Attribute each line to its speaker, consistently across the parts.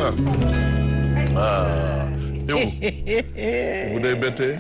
Speaker 1: ah yow bu dee bettee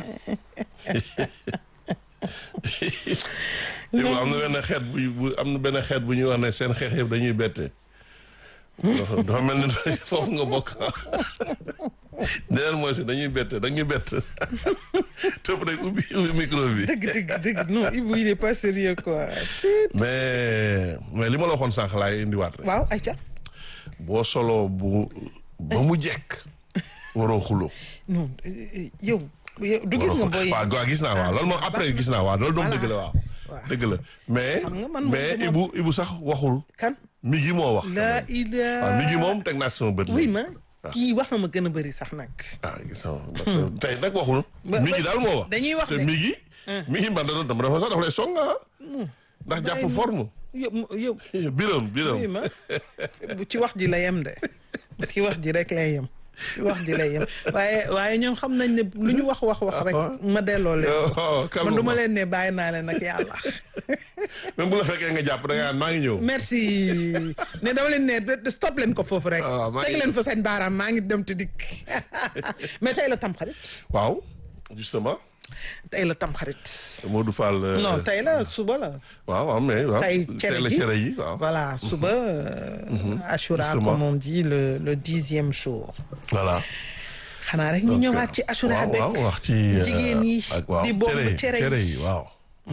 Speaker 1: yow am na benn xeet bu bu am na benn xeet bu ñuy wax ne seen xeex yëpp dañuy bette dafa mel ni foofu nga bokk déedéet mooy si dañuy bette dañuy bett tëb rek ubbi ubbi micro bi.
Speaker 2: dëgg dëgg dëgg non Ibou il est pas sérieux quoi.
Speaker 1: mais mais li ma la waxoon sànq laay indiwaat rek.
Speaker 2: waaw ayca.
Speaker 1: boo solo bu ba mu jekk waroo xulo.
Speaker 2: non yow. yow du gis nga booy.
Speaker 1: waaw waaw gis naa waaw loolu moom après gis naa waaw loolu doom dëgg la waaw. dëgg la mais
Speaker 2: xam nga man
Speaker 1: mais Ibu Ibu sax waxul.
Speaker 2: kan.
Speaker 1: mi gi moo wax.
Speaker 2: la ila
Speaker 1: waaw mi gi moom teg naa sama bët.
Speaker 2: oui ma kii wax na ma gën a bëri sax nag.
Speaker 1: ah gis nga tey nag waxul. mi gi daal moo wax.
Speaker 2: dañuy wax
Speaker 1: te
Speaker 2: de
Speaker 1: mi gi. mi gi man da doon dama dafa sax dafa lay song ah. ndax jàpp forme.
Speaker 2: yow yow.
Speaker 1: biram biram
Speaker 2: oui ma ci wax ji la yem de ci wax ji rek lay yem. ci wax ji lay yem waaye waaye ñoom xam nañ ne lu ñu wax wax wax rek ma delloo leen man du ma leen ne bàyyi naa leen nag yàlla
Speaker 1: même bu la fekkee nga jàpp da nga maa ngi ñëw
Speaker 2: merci ne dama leen ne stop leen ko foofu rek teg leen fa seen baaraam maa ngi dem te dikk mais tey la tamxarit
Speaker 1: waaw justement
Speaker 2: tey la tamxarit
Speaker 1: Modou Fall
Speaker 2: non tey la suba la
Speaker 1: waaw waaw mais waaw
Speaker 2: tey
Speaker 1: tey la cere yi waaw
Speaker 2: voilà suba Ashura comme on dit le le dixième jour
Speaker 1: voilà
Speaker 2: xanaa rek ñu ñëwaat ci Ashura beeg
Speaker 1: waaw wax ci
Speaker 2: jigéen yi di bomb cere
Speaker 1: cere yi waaw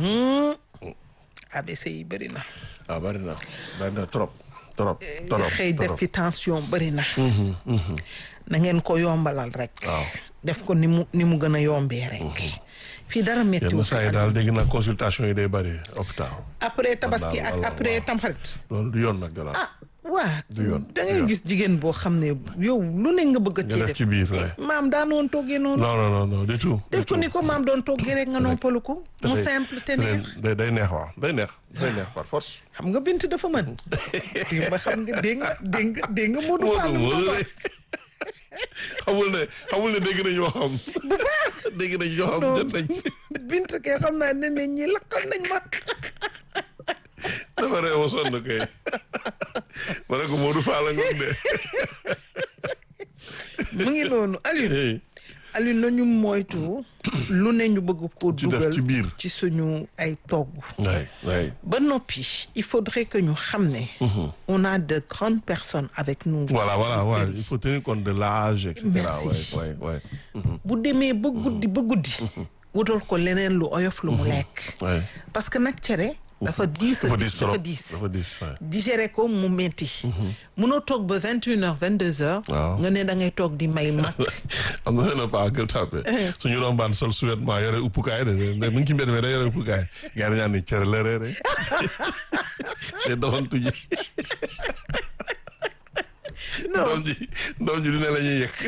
Speaker 2: ABC yi bëri na
Speaker 1: waaw bëri na bëri na trop trop trop
Speaker 2: xëy def fi tension bëri na na ngeen ko yombalal rek
Speaker 1: waaw
Speaker 2: def ko ni mu ni mu gën a yombee rek fii dara métti
Speaker 1: yenn saa yi daal dégg na consultation yi day bëri hôpital
Speaker 2: après tabaski ak après tamxarit
Speaker 1: loolu du yoon nag gala
Speaker 2: ah waa
Speaker 1: du yoon
Speaker 2: da ngay gis jigéen boo xam ne yow lu ne nga bëgg a
Speaker 1: nga
Speaker 2: ci
Speaker 1: def ci biir ouais.
Speaker 2: maam daan woon toggee noonu
Speaker 1: non non non non du tout
Speaker 2: def ko ni ko maam doon toggee rek nga noppalu ko mu simple te neex
Speaker 1: day day neex waaw day neex day neex par force
Speaker 2: xam nga bint dafa mën ba xam nga dégg nga dégg nga dégg nga Modou Fall
Speaker 1: Modou
Speaker 2: mu
Speaker 1: Modou
Speaker 2: ko
Speaker 1: rek xamul ne xamul ne dégg nañ ñoo xam
Speaker 2: bu baax
Speaker 1: dégg nañ ñoo xam jot nañ
Speaker 2: bint kay xam naa ne ne ñi lakkal nañ ma
Speaker 1: dafa réew ma sonn kay ma ne ko Modou Fall la ngoon de
Speaker 2: mu ngi noonu Aliou
Speaker 1: Hey,
Speaker 2: Aliou nañu moytu lu ne ñu bëgg ko
Speaker 1: Ci def
Speaker 2: dugal
Speaker 1: ci biir.
Speaker 2: ci suñu ay togg
Speaker 1: waay waay
Speaker 2: ba noppi il faudrait que ñu xam ne on a de grandes personnes avec nous
Speaker 1: voilà voilà voilà il faut tenir compte de l'âge et cetera
Speaker 2: Merci.
Speaker 1: waay waay
Speaker 2: bu demee ba guddi ba guddi wutal ko leneen lu oyof lu mu lekk
Speaker 1: waay
Speaker 2: parce que nag cere dafa diis
Speaker 1: dafa diis trop
Speaker 2: dafa diis
Speaker 1: dafa diis waay
Speaker 2: digéré ko mu metti munoo toog ba vingt une heures vingt deux heures
Speaker 1: Waaw.
Speaker 2: nga ne da ngay toog di may mag
Speaker 1: am na benn paa gël tàppe suñu rombaan sol sous-vêtement yore uppukaay de de mu ngi ci mbedd mi da yore uppukaay gars yi ñaan ni cere la reere te doxantu ji doom ji doom ji dina la ñuy yëg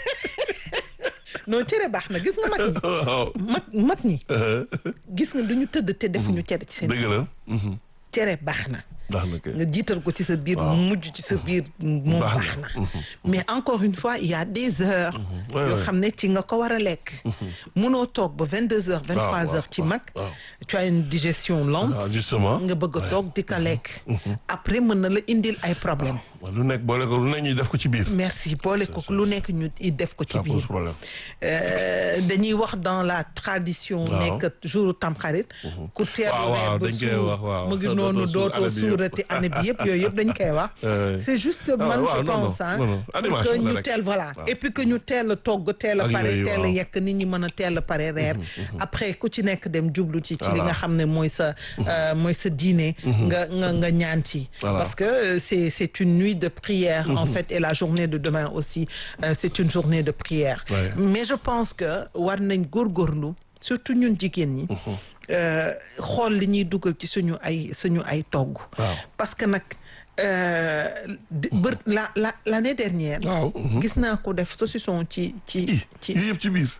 Speaker 2: non cere baax na gis nga mag ñi
Speaker 1: waaw
Speaker 2: mag mag ñi gis nga duñu tëdd te defuñu cere ci seen
Speaker 1: dëgg la
Speaker 2: cere baax na
Speaker 1: ndax na kay
Speaker 2: nga jiital ko ci sa biir
Speaker 1: Waaw.
Speaker 2: mujj ci sa biir moom
Speaker 1: Baax
Speaker 2: baax
Speaker 1: na.
Speaker 2: na mais encore une fois il y a des heures
Speaker 1: Ouais,
Speaker 2: yoo
Speaker 1: ouais.
Speaker 2: xam ne ci nga ko war a lekk munoo toog ba vingt deux heures vingt trois
Speaker 1: waaw,
Speaker 2: heures ci
Speaker 1: waaw,
Speaker 2: mag
Speaker 1: waaw.
Speaker 2: tu as une digestion lente
Speaker 1: waaw justement
Speaker 2: nga bëgg a toog di ko lekk après mën na la indil ay problème
Speaker 1: waaw lu nekk boole ko lu nekk ñuy def ko ci biir
Speaker 2: merci boole ko lu nekk ñu i def ko ci
Speaker 1: ça pose
Speaker 2: biir
Speaker 1: problème
Speaker 2: Euh, dañuy wax dans la tradition
Speaker 1: Waaw.
Speaker 2: nekk jour tamxarit ku teeru
Speaker 1: Waaw, waaw,
Speaker 2: weer ba
Speaker 1: dañ koy
Speaker 2: suur
Speaker 1: wax, waaw.
Speaker 2: mu ngi
Speaker 1: Dootoo
Speaker 2: noonu
Speaker 1: suur
Speaker 2: dootoo
Speaker 1: année bi yëpp.
Speaker 2: suurati année bi yëpp yooyu yëpp dañ koy wax
Speaker 1: Euh,
Speaker 2: c'est juste
Speaker 1: ah,
Speaker 2: man
Speaker 1: waaw,
Speaker 2: je
Speaker 1: non, non,
Speaker 2: pense hein
Speaker 1: non, non.
Speaker 2: pour
Speaker 1: Animation
Speaker 2: que
Speaker 1: la
Speaker 2: ñu
Speaker 1: rek.
Speaker 2: teel voilà
Speaker 1: Waaw.
Speaker 2: et puis que ñu teel a togg teel a
Speaker 1: Ak
Speaker 2: pare
Speaker 1: yooyu,
Speaker 2: teel a
Speaker 1: waaw.
Speaker 2: yekk nit ñi mën a teel a pare reer après ku ci nekk dem jublu ci ci li
Speaker 1: Voilà.
Speaker 2: nga xam ne mooy sa euh, mooy sa dîner nga nga nga ñaan ci
Speaker 1: Voilà.
Speaker 2: parce que euh, c'est c'est une nuit de prière en fait et la journée de demain aussi euh, c'est une journée de prière
Speaker 1: Ouais.
Speaker 2: mais je pense que war nañ góorgóorlu surtout ñun jigéen ñi euh, xool li ñuy dugal ci suñu ay suñu ay togg
Speaker 1: Waaw.
Speaker 2: parce que nag euh, di- bër la la l'année dernière
Speaker 1: waaw
Speaker 2: gis naa ko def saucisson ci ci
Speaker 1: i
Speaker 2: ci
Speaker 1: yii yëpp ci biir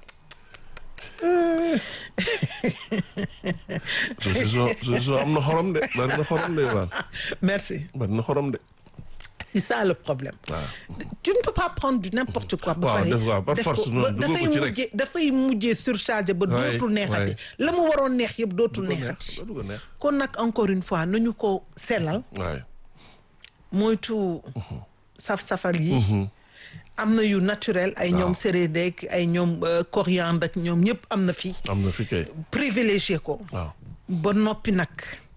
Speaker 1: saucisson saucisson am na xorom de bari na xorom de waan
Speaker 2: merci
Speaker 1: bari na xorom de
Speaker 2: c'est ça le problème
Speaker 1: waaw
Speaker 2: tu ne peux pas prendre du n'importe quoi ba
Speaker 1: Waaw,
Speaker 2: pare
Speaker 1: def waaw, par
Speaker 2: def
Speaker 1: force
Speaker 2: ko
Speaker 1: noonu,
Speaker 2: ba-
Speaker 1: dugal
Speaker 2: dafay
Speaker 1: ko ci rek.
Speaker 2: mujjee dafay mujjee surchargé ba
Speaker 1: Ouais,
Speaker 2: dootul neexati
Speaker 1: ouais.
Speaker 2: la mu waroon neex yëpp dootul
Speaker 1: du ko neex
Speaker 2: neexati
Speaker 1: du ko neex
Speaker 2: kon nag encore une fois nañu ko sellal
Speaker 1: waaye
Speaker 2: moytu saf-safal yi am na yu naturel ay ñoom séréer ay ñoom coriandre ak ñoom ñëpp am na fi.
Speaker 1: am na fi kay.
Speaker 2: privilégié ko.
Speaker 1: waaw
Speaker 2: ba noppi nag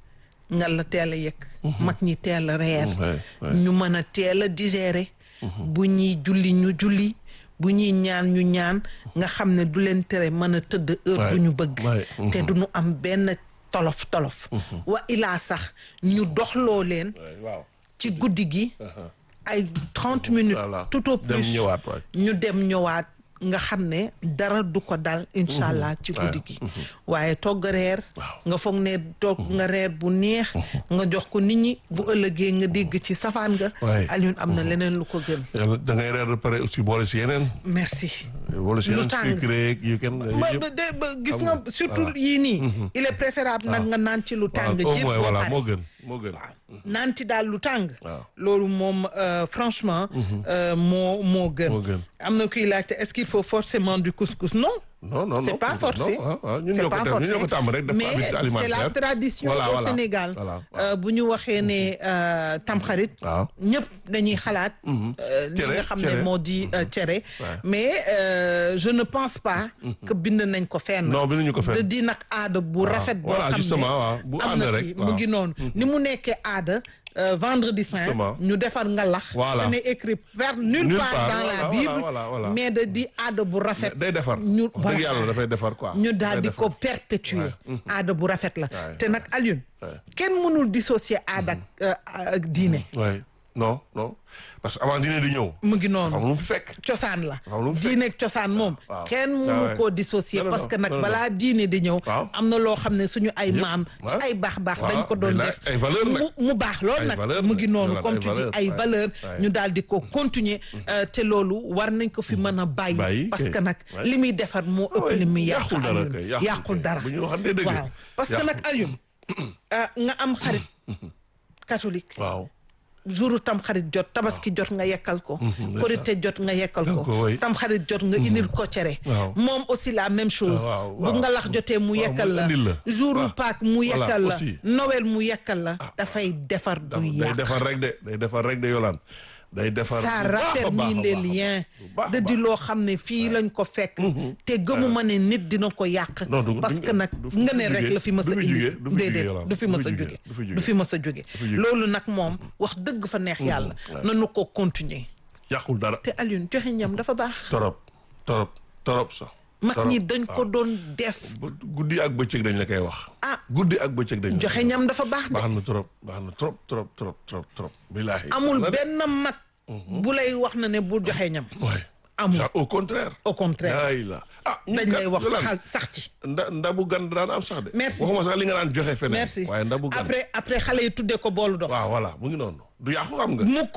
Speaker 2: nga la teel a yëg. mag ñi teel a reer.
Speaker 1: Ouais, ouais.
Speaker 2: ñu mën a teel a digérer. bu ñuy julli ñu julli bu ñuy ñaan ñu ñaan nga xam ne du leen tere mën a tëdd heure
Speaker 1: Ouais,
Speaker 2: bu ñu bëgg.
Speaker 1: ouais,
Speaker 2: te du ñu am benn tolof tolof. wa ilaa sax ñu doxloo leen
Speaker 1: waaw.
Speaker 2: ci guddi gi. ay trente minutes.
Speaker 1: Voilà.
Speaker 2: tout au
Speaker 1: Dem
Speaker 2: plus
Speaker 1: ñëwaat, waay.
Speaker 2: ñu dem ñëwaat nga xam ne dara du ko dal incha allah ci guddi gi waaye togg reer nga foog ne togg nga reer bu neex nga jox ko nit ñi bu ëllëgee nga dégg ci safaan nga
Speaker 1: Waay.
Speaker 2: Alioune am na leneen lu ko gën
Speaker 1: yàlla da ngay reer ba pare aussi boole si yeneen.
Speaker 2: merci
Speaker 1: boole si
Speaker 2: Lu
Speaker 1: yeneen
Speaker 2: tàng.
Speaker 1: sucré yu kenn.
Speaker 2: ba
Speaker 1: yëpp.
Speaker 2: ba de- ba gis
Speaker 1: Xam
Speaker 2: nga
Speaker 1: nga,
Speaker 2: surtout
Speaker 1: voilà.
Speaker 2: yii nii il est préférable nag nga naan ci lu tàng
Speaker 1: waaw au
Speaker 2: jër
Speaker 1: moins
Speaker 2: ba
Speaker 1: voilà
Speaker 2: pare.
Speaker 1: moo gën moo gën.
Speaker 2: naan ci daal lu tàng
Speaker 1: Waaw.
Speaker 2: loolu moom euh, franchement euh, moo moo gën
Speaker 1: Moo gën.
Speaker 2: am na kuy laajte est-ce qu'il faut forcément du couscous non
Speaker 1: non non
Speaker 2: c'est
Speaker 1: non,
Speaker 2: pas
Speaker 1: non,
Speaker 2: forcé
Speaker 1: ah, ah, ñun
Speaker 2: c'est
Speaker 1: ñoo ko
Speaker 2: pas
Speaker 1: def- ñun
Speaker 2: forcé
Speaker 1: ñoo ko tàmm rek def ko
Speaker 2: mais
Speaker 1: habitude
Speaker 2: c'est la
Speaker 1: alimentaire.
Speaker 2: tradition
Speaker 1: Voilà,
Speaker 2: au
Speaker 1: voilà,
Speaker 2: Sénégal
Speaker 1: voilà, waaw.
Speaker 2: Euh, bu ñu waxee ne euh, tamxarit
Speaker 1: waaw.
Speaker 2: ñëpp dañuy xalaat euh, li
Speaker 1: Cere,
Speaker 2: nga xam ne
Speaker 1: cere.
Speaker 2: moo di euh, cere
Speaker 1: Ouais.
Speaker 2: mais euh, je ne pense pas que bind nañ ko fenn
Speaker 1: Non, binduñu ko fenn.
Speaker 2: de di nag aada bu rafet boo
Speaker 1: Voilà,
Speaker 2: xam ne
Speaker 1: justement, waaw. Bu
Speaker 2: am
Speaker 1: ànd
Speaker 2: na
Speaker 1: rek,
Speaker 2: fi mu
Speaker 1: waaw.
Speaker 2: ngi noonu ni mu nekkee aada euh, vendredi saint
Speaker 1: Justement.
Speaker 2: ñu defar nga lax
Speaker 1: Voilà.
Speaker 2: ce n'est écrit par nulle
Speaker 1: Nulle
Speaker 2: part
Speaker 1: part,
Speaker 2: dans la
Speaker 1: voilà,
Speaker 2: Bible
Speaker 1: voilà, voilà.
Speaker 2: mais de di aada bu rafet
Speaker 1: day defar.
Speaker 2: ñu
Speaker 1: wax dëgg yàlla dafay defar quoi.
Speaker 2: ñu daal di
Speaker 1: Day
Speaker 2: ko
Speaker 1: defar.
Speaker 2: perpétuer aada bu rafet la
Speaker 1: Ouais.
Speaker 2: te nag Alioune
Speaker 1: Ouais.
Speaker 2: kenn mënul dissocier aada ak euh, ak diine
Speaker 1: Ouais. non non parce que avant dîner di ñëw.
Speaker 2: mu ngi
Speaker 1: xam
Speaker 2: noonu
Speaker 1: lu mu fi fekk.
Speaker 2: cosaan la
Speaker 1: Waaw, lu mu fekk.
Speaker 2: diine ak cosaan moom
Speaker 1: waaw.
Speaker 2: kenn
Speaker 1: Ah
Speaker 2: mënu
Speaker 1: ouais.
Speaker 2: koo dissocier
Speaker 1: Non, non,
Speaker 2: parce que
Speaker 1: non,
Speaker 2: nag
Speaker 1: non, non.
Speaker 2: balaa diine di ñëw
Speaker 1: Waaw.
Speaker 2: am na loo xam ne suñu ay
Speaker 1: Yëpp,
Speaker 2: maam ci
Speaker 1: ouais.
Speaker 2: ay baax baax
Speaker 1: Waaw,
Speaker 2: dañ ko doon
Speaker 1: mais
Speaker 2: def
Speaker 1: nag ay valeur nag.
Speaker 2: mu mu baax lool
Speaker 1: Ay
Speaker 2: nag
Speaker 1: valeur
Speaker 2: mu
Speaker 1: nag.
Speaker 2: ngi noonu
Speaker 1: Voilà,
Speaker 2: comme
Speaker 1: ay
Speaker 2: tu dis
Speaker 1: valeur,
Speaker 2: ay
Speaker 1: ouais.
Speaker 2: valeur
Speaker 1: Ouais.
Speaker 2: ñu daal di ko continuer euh, te loolu war nañ ko fi mën a bàyyi
Speaker 1: Bàyyi,
Speaker 2: parce
Speaker 1: kay.
Speaker 2: que nag
Speaker 1: Ouais.
Speaker 2: li muy defar moo ëpp
Speaker 1: Ouais,
Speaker 2: li muy yàq
Speaker 1: yàqul dara
Speaker 2: Alioune.
Speaker 1: kay, yàqul
Speaker 2: yàqul
Speaker 1: kay.
Speaker 2: dara
Speaker 1: Bu ñu waxantee dëgg.
Speaker 2: waaw parce que nag Alioune ah, nga am xarit catholique
Speaker 1: waaw.
Speaker 2: jouru tam xarit jot tabaski jot nga yekkal ko
Speaker 1: ndeysaan.
Speaker 2: korite jot nga yekkal
Speaker 1: Yekkal
Speaker 2: ko
Speaker 1: ko, oui.
Speaker 2: tam xarit jot nga indil ko cere
Speaker 1: Waaw.
Speaker 2: moom aussi la même chose
Speaker 1: waaw,
Speaker 2: bu
Speaker 1: waaw.
Speaker 2: nga lax jotee mu
Speaker 1: Waaw,
Speaker 2: yekkal
Speaker 1: mu
Speaker 2: la
Speaker 1: indil la.
Speaker 2: jouru
Speaker 1: Waaw.
Speaker 2: Pâques mu
Speaker 1: Voilà,
Speaker 2: yekkal la
Speaker 1: aussi.
Speaker 2: Noël mu yekkal la dafay defar du
Speaker 1: day
Speaker 2: yàq
Speaker 1: defar rek de day defar rek de yolaan day defar
Speaker 2: ça
Speaker 1: bu baax a baax a
Speaker 2: raffermit
Speaker 1: baax
Speaker 2: les
Speaker 1: a baax.
Speaker 2: liens
Speaker 1: Bu baax a
Speaker 2: da di
Speaker 1: baax.
Speaker 2: loo xam ne fii lañ ko fekk te gëmuma ne nit dina ko yàq
Speaker 1: Non, du-
Speaker 2: parce
Speaker 1: du-
Speaker 2: que nag
Speaker 1: du- du
Speaker 2: nga ne
Speaker 1: fi
Speaker 2: rek
Speaker 1: jógee,
Speaker 2: la fi mës
Speaker 1: du
Speaker 2: a
Speaker 1: fi
Speaker 2: indi
Speaker 1: jógee, du fi
Speaker 2: déedéet
Speaker 1: jógee, Yolande,
Speaker 2: du fi
Speaker 1: du
Speaker 2: mës
Speaker 1: fi
Speaker 2: a
Speaker 1: jógee,
Speaker 2: jóge
Speaker 1: du fi jógee.
Speaker 2: du fi mës a jóge
Speaker 1: fi jógee.
Speaker 2: loolu nag moom wax dëgg fa neex yàlla nanu ko continuer
Speaker 1: yàqul dara
Speaker 2: te Alioune joxe ñam dafa baax
Speaker 1: torop torop torop sax
Speaker 2: mag
Speaker 1: torop.
Speaker 2: ñi dañ ko doon def
Speaker 1: Ba- guddi ak bëccëg dañ la koy wax
Speaker 2: ah
Speaker 1: guddi ak bëccëg dañ la koy
Speaker 2: joxe
Speaker 1: wax.
Speaker 2: ñam dafa baax de
Speaker 1: baax na trop baax na trop trop trop trop trop billaahi
Speaker 2: amul
Speaker 1: baax na de.
Speaker 2: benn mag bu lay wax na ne bu joxe ñam
Speaker 1: Ouais.
Speaker 2: amul.
Speaker 1: Ça, au contraire
Speaker 2: au contraire
Speaker 1: yaay la ah ñun
Speaker 2: dañ
Speaker 1: kat,
Speaker 2: lay wax
Speaker 1: Yolande,
Speaker 2: saxal sax ci
Speaker 1: nda ndabu gan daan am sax de
Speaker 2: Merci.
Speaker 1: waxuma sax li nga daan joxe feneen
Speaker 2: merci
Speaker 1: waaye ndabu gan
Speaker 2: après après xale yi tuddee ko boolu dox
Speaker 1: waaw voilà mu ngi noonu du yàqu xam nga
Speaker 2: mukk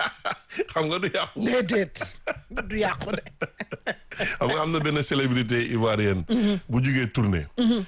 Speaker 1: xam nga du yàqu
Speaker 2: déedéet du yàqu de
Speaker 1: xam nga am na benn célébrité ivoirienne bu jugee tournée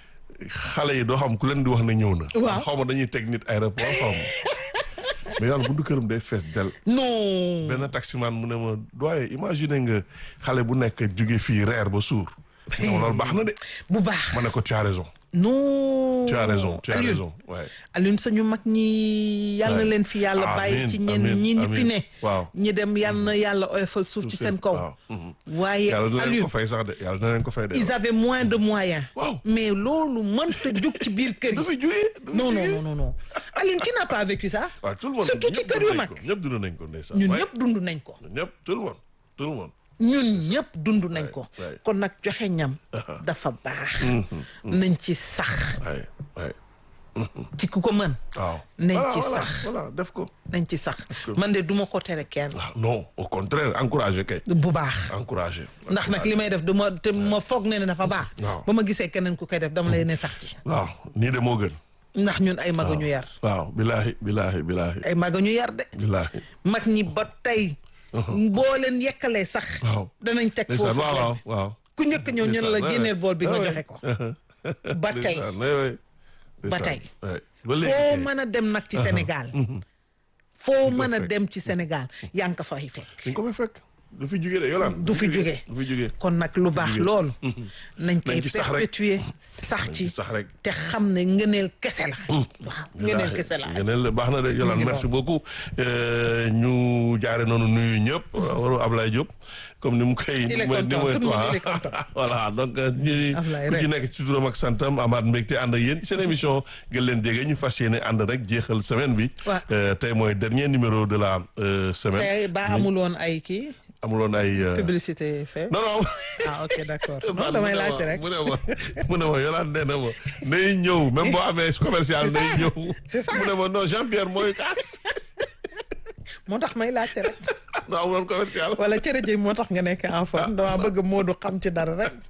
Speaker 1: xale yi doo xam ku leen di wax ne ñëw na
Speaker 2: Waaw.
Speaker 1: xaw ma dañuy teg nit aéroport xaw ma mais yàlla buntu këram day fees del
Speaker 2: non
Speaker 1: benn taximan mu ne ma doye imagine nga xale bu nekk jóge fii reer ba suur ma ne ma loolu baax na de
Speaker 2: bu baax
Speaker 1: ma ne ko tu as raison
Speaker 2: non
Speaker 1: tu as raison tu as
Speaker 2: Alioune,
Speaker 1: raison waaye
Speaker 2: Alioune sañu mag ñi yal na
Speaker 1: Ouais.
Speaker 2: leen fi yàlla bàyyi
Speaker 1: Amiin,
Speaker 2: ci ñenn
Speaker 1: amiin,
Speaker 2: ñi ñi fi
Speaker 1: amiin.
Speaker 2: ne
Speaker 1: Waaw.
Speaker 2: ñi dem yal na yàlla oyofal suuf ci seen kaw
Speaker 1: waaw mhm.
Speaker 2: waaye
Speaker 1: yàlla dina leen
Speaker 2: Alioune
Speaker 1: ko fay sax de yàlla dina leen ko fay de
Speaker 2: ils avaient moins de moyens
Speaker 1: Waaw.
Speaker 2: mais loolu mënta jug ci biir kër
Speaker 1: du
Speaker 2: yi
Speaker 1: fi jugee du fi
Speaker 2: non non
Speaker 1: jugee.
Speaker 2: non non non Alioune qui n'a pas vécu ça
Speaker 1: waaw tout le monde
Speaker 2: surtout ci
Speaker 1: ñëpp
Speaker 2: kër
Speaker 1: dund
Speaker 2: yu
Speaker 1: nañ
Speaker 2: mag
Speaker 1: ko, ñëpp dund nañ ko ndeysaan
Speaker 2: ñun
Speaker 1: waaye
Speaker 2: ñëpp dund nañ ko
Speaker 1: ñun ñëpp tout le monde tout le monde
Speaker 2: ñun ñëpp dund nañ ko
Speaker 1: ouais.
Speaker 2: kon nag joxe ñam dafa baax nañ ci sax
Speaker 1: waaye waaye
Speaker 2: ci ku ko mën
Speaker 1: waaw
Speaker 2: Nañ
Speaker 1: Voilà,
Speaker 2: ci
Speaker 1: voilà,
Speaker 2: sax.
Speaker 1: voilà def ko
Speaker 2: nañ ci sax man de duma ko tere kenn
Speaker 1: waaw non au contraire encouragé kay
Speaker 2: bu baax
Speaker 1: encouragé
Speaker 2: ndax nag li may def du ma te ma foog ne ne dafa baax
Speaker 1: Waaw.
Speaker 2: ba ma gisee keneen ku koy def dama lay ne sax ci
Speaker 1: waaw nii de moo gën
Speaker 2: ndax ñun ay maga ñu yar
Speaker 1: waaw bilaahi bilaahi bilaahi
Speaker 2: ay maga ñu yar de
Speaker 1: bilaahi
Speaker 2: mag ñi ba tey boo leen yekkalee sax
Speaker 1: waaw
Speaker 2: danañ teg
Speaker 1: ndeysaan
Speaker 2: foofu
Speaker 1: waaw waaw
Speaker 2: ceeb bi.
Speaker 1: waaw
Speaker 2: ku njëkk ñëw ñu ne la
Speaker 1: Ndeysaan,
Speaker 2: génneel
Speaker 1: ouais,
Speaker 2: bool bi nga
Speaker 1: ouais.
Speaker 2: joxe ko ba tey
Speaker 1: Ndeysaan, ouais, ouais.
Speaker 2: Ba
Speaker 1: Ndeysaan,
Speaker 2: tey.
Speaker 1: ouais. ba léegi
Speaker 2: foo
Speaker 1: kay.
Speaker 2: mën a dem nag ci Sénégal foo mën a
Speaker 1: fekk.
Speaker 2: dem ci Sénégal yaa ngi ko fay fekk
Speaker 1: dañ ko fay fekk du fi jugee de Yolande.
Speaker 2: du fi jugee
Speaker 1: du fi jugee.
Speaker 2: kon nag lu baax loolu. nañ koy
Speaker 1: Nañ ci sax rek.
Speaker 2: perpétuer sax
Speaker 1: Nañ
Speaker 2: ci
Speaker 1: ci sax rek.
Speaker 2: te xam ne ngëneel kese la. waaw ngëneel kese la.
Speaker 1: ngëneel baax na de Yolande
Speaker 2: ngi
Speaker 1: merci beaucoup Euh, ñu jaare noonu nuyu ñëpp waru Ablaye Diop comme ni mu koy
Speaker 2: Il est
Speaker 1: ni mu- ni
Speaker 2: content,
Speaker 1: mu-
Speaker 2: tout le monde,
Speaker 1: waaw.
Speaker 2: il est content.
Speaker 1: voilà donc euh, ñu
Speaker 2: Ablaye
Speaker 1: ku ci
Speaker 2: rek.
Speaker 1: nekk ci turam ak santam amaat mbégte ànd ak yéen seen émission gën leen jege ñu fas yéene ànd rek jeexal semaine bi
Speaker 2: Ouais.
Speaker 1: Euh, tey mooy dernier numéro de la euh, semaine
Speaker 2: te ba amul woon ay kii
Speaker 1: amuloon ay euh,
Speaker 2: publicité fait.
Speaker 1: non non
Speaker 2: ah ok d'accord non
Speaker 1: man
Speaker 2: damay
Speaker 1: mu ne
Speaker 2: laajte
Speaker 1: ma-
Speaker 2: rek.
Speaker 1: mu ne ma mu ne ma Yolande nee na ma nay ñëw même boo amee commercial
Speaker 2: C'est ça,
Speaker 1: nay ñëw
Speaker 2: c'est ça.
Speaker 1: mu ne ma non Jean-Pierre mooy kaas
Speaker 2: moo tax may laajte rek.
Speaker 1: non amuloon commercial
Speaker 2: wala cere ji moo tax nga nekk en forme dama bëgg Modou xam ci dara rek.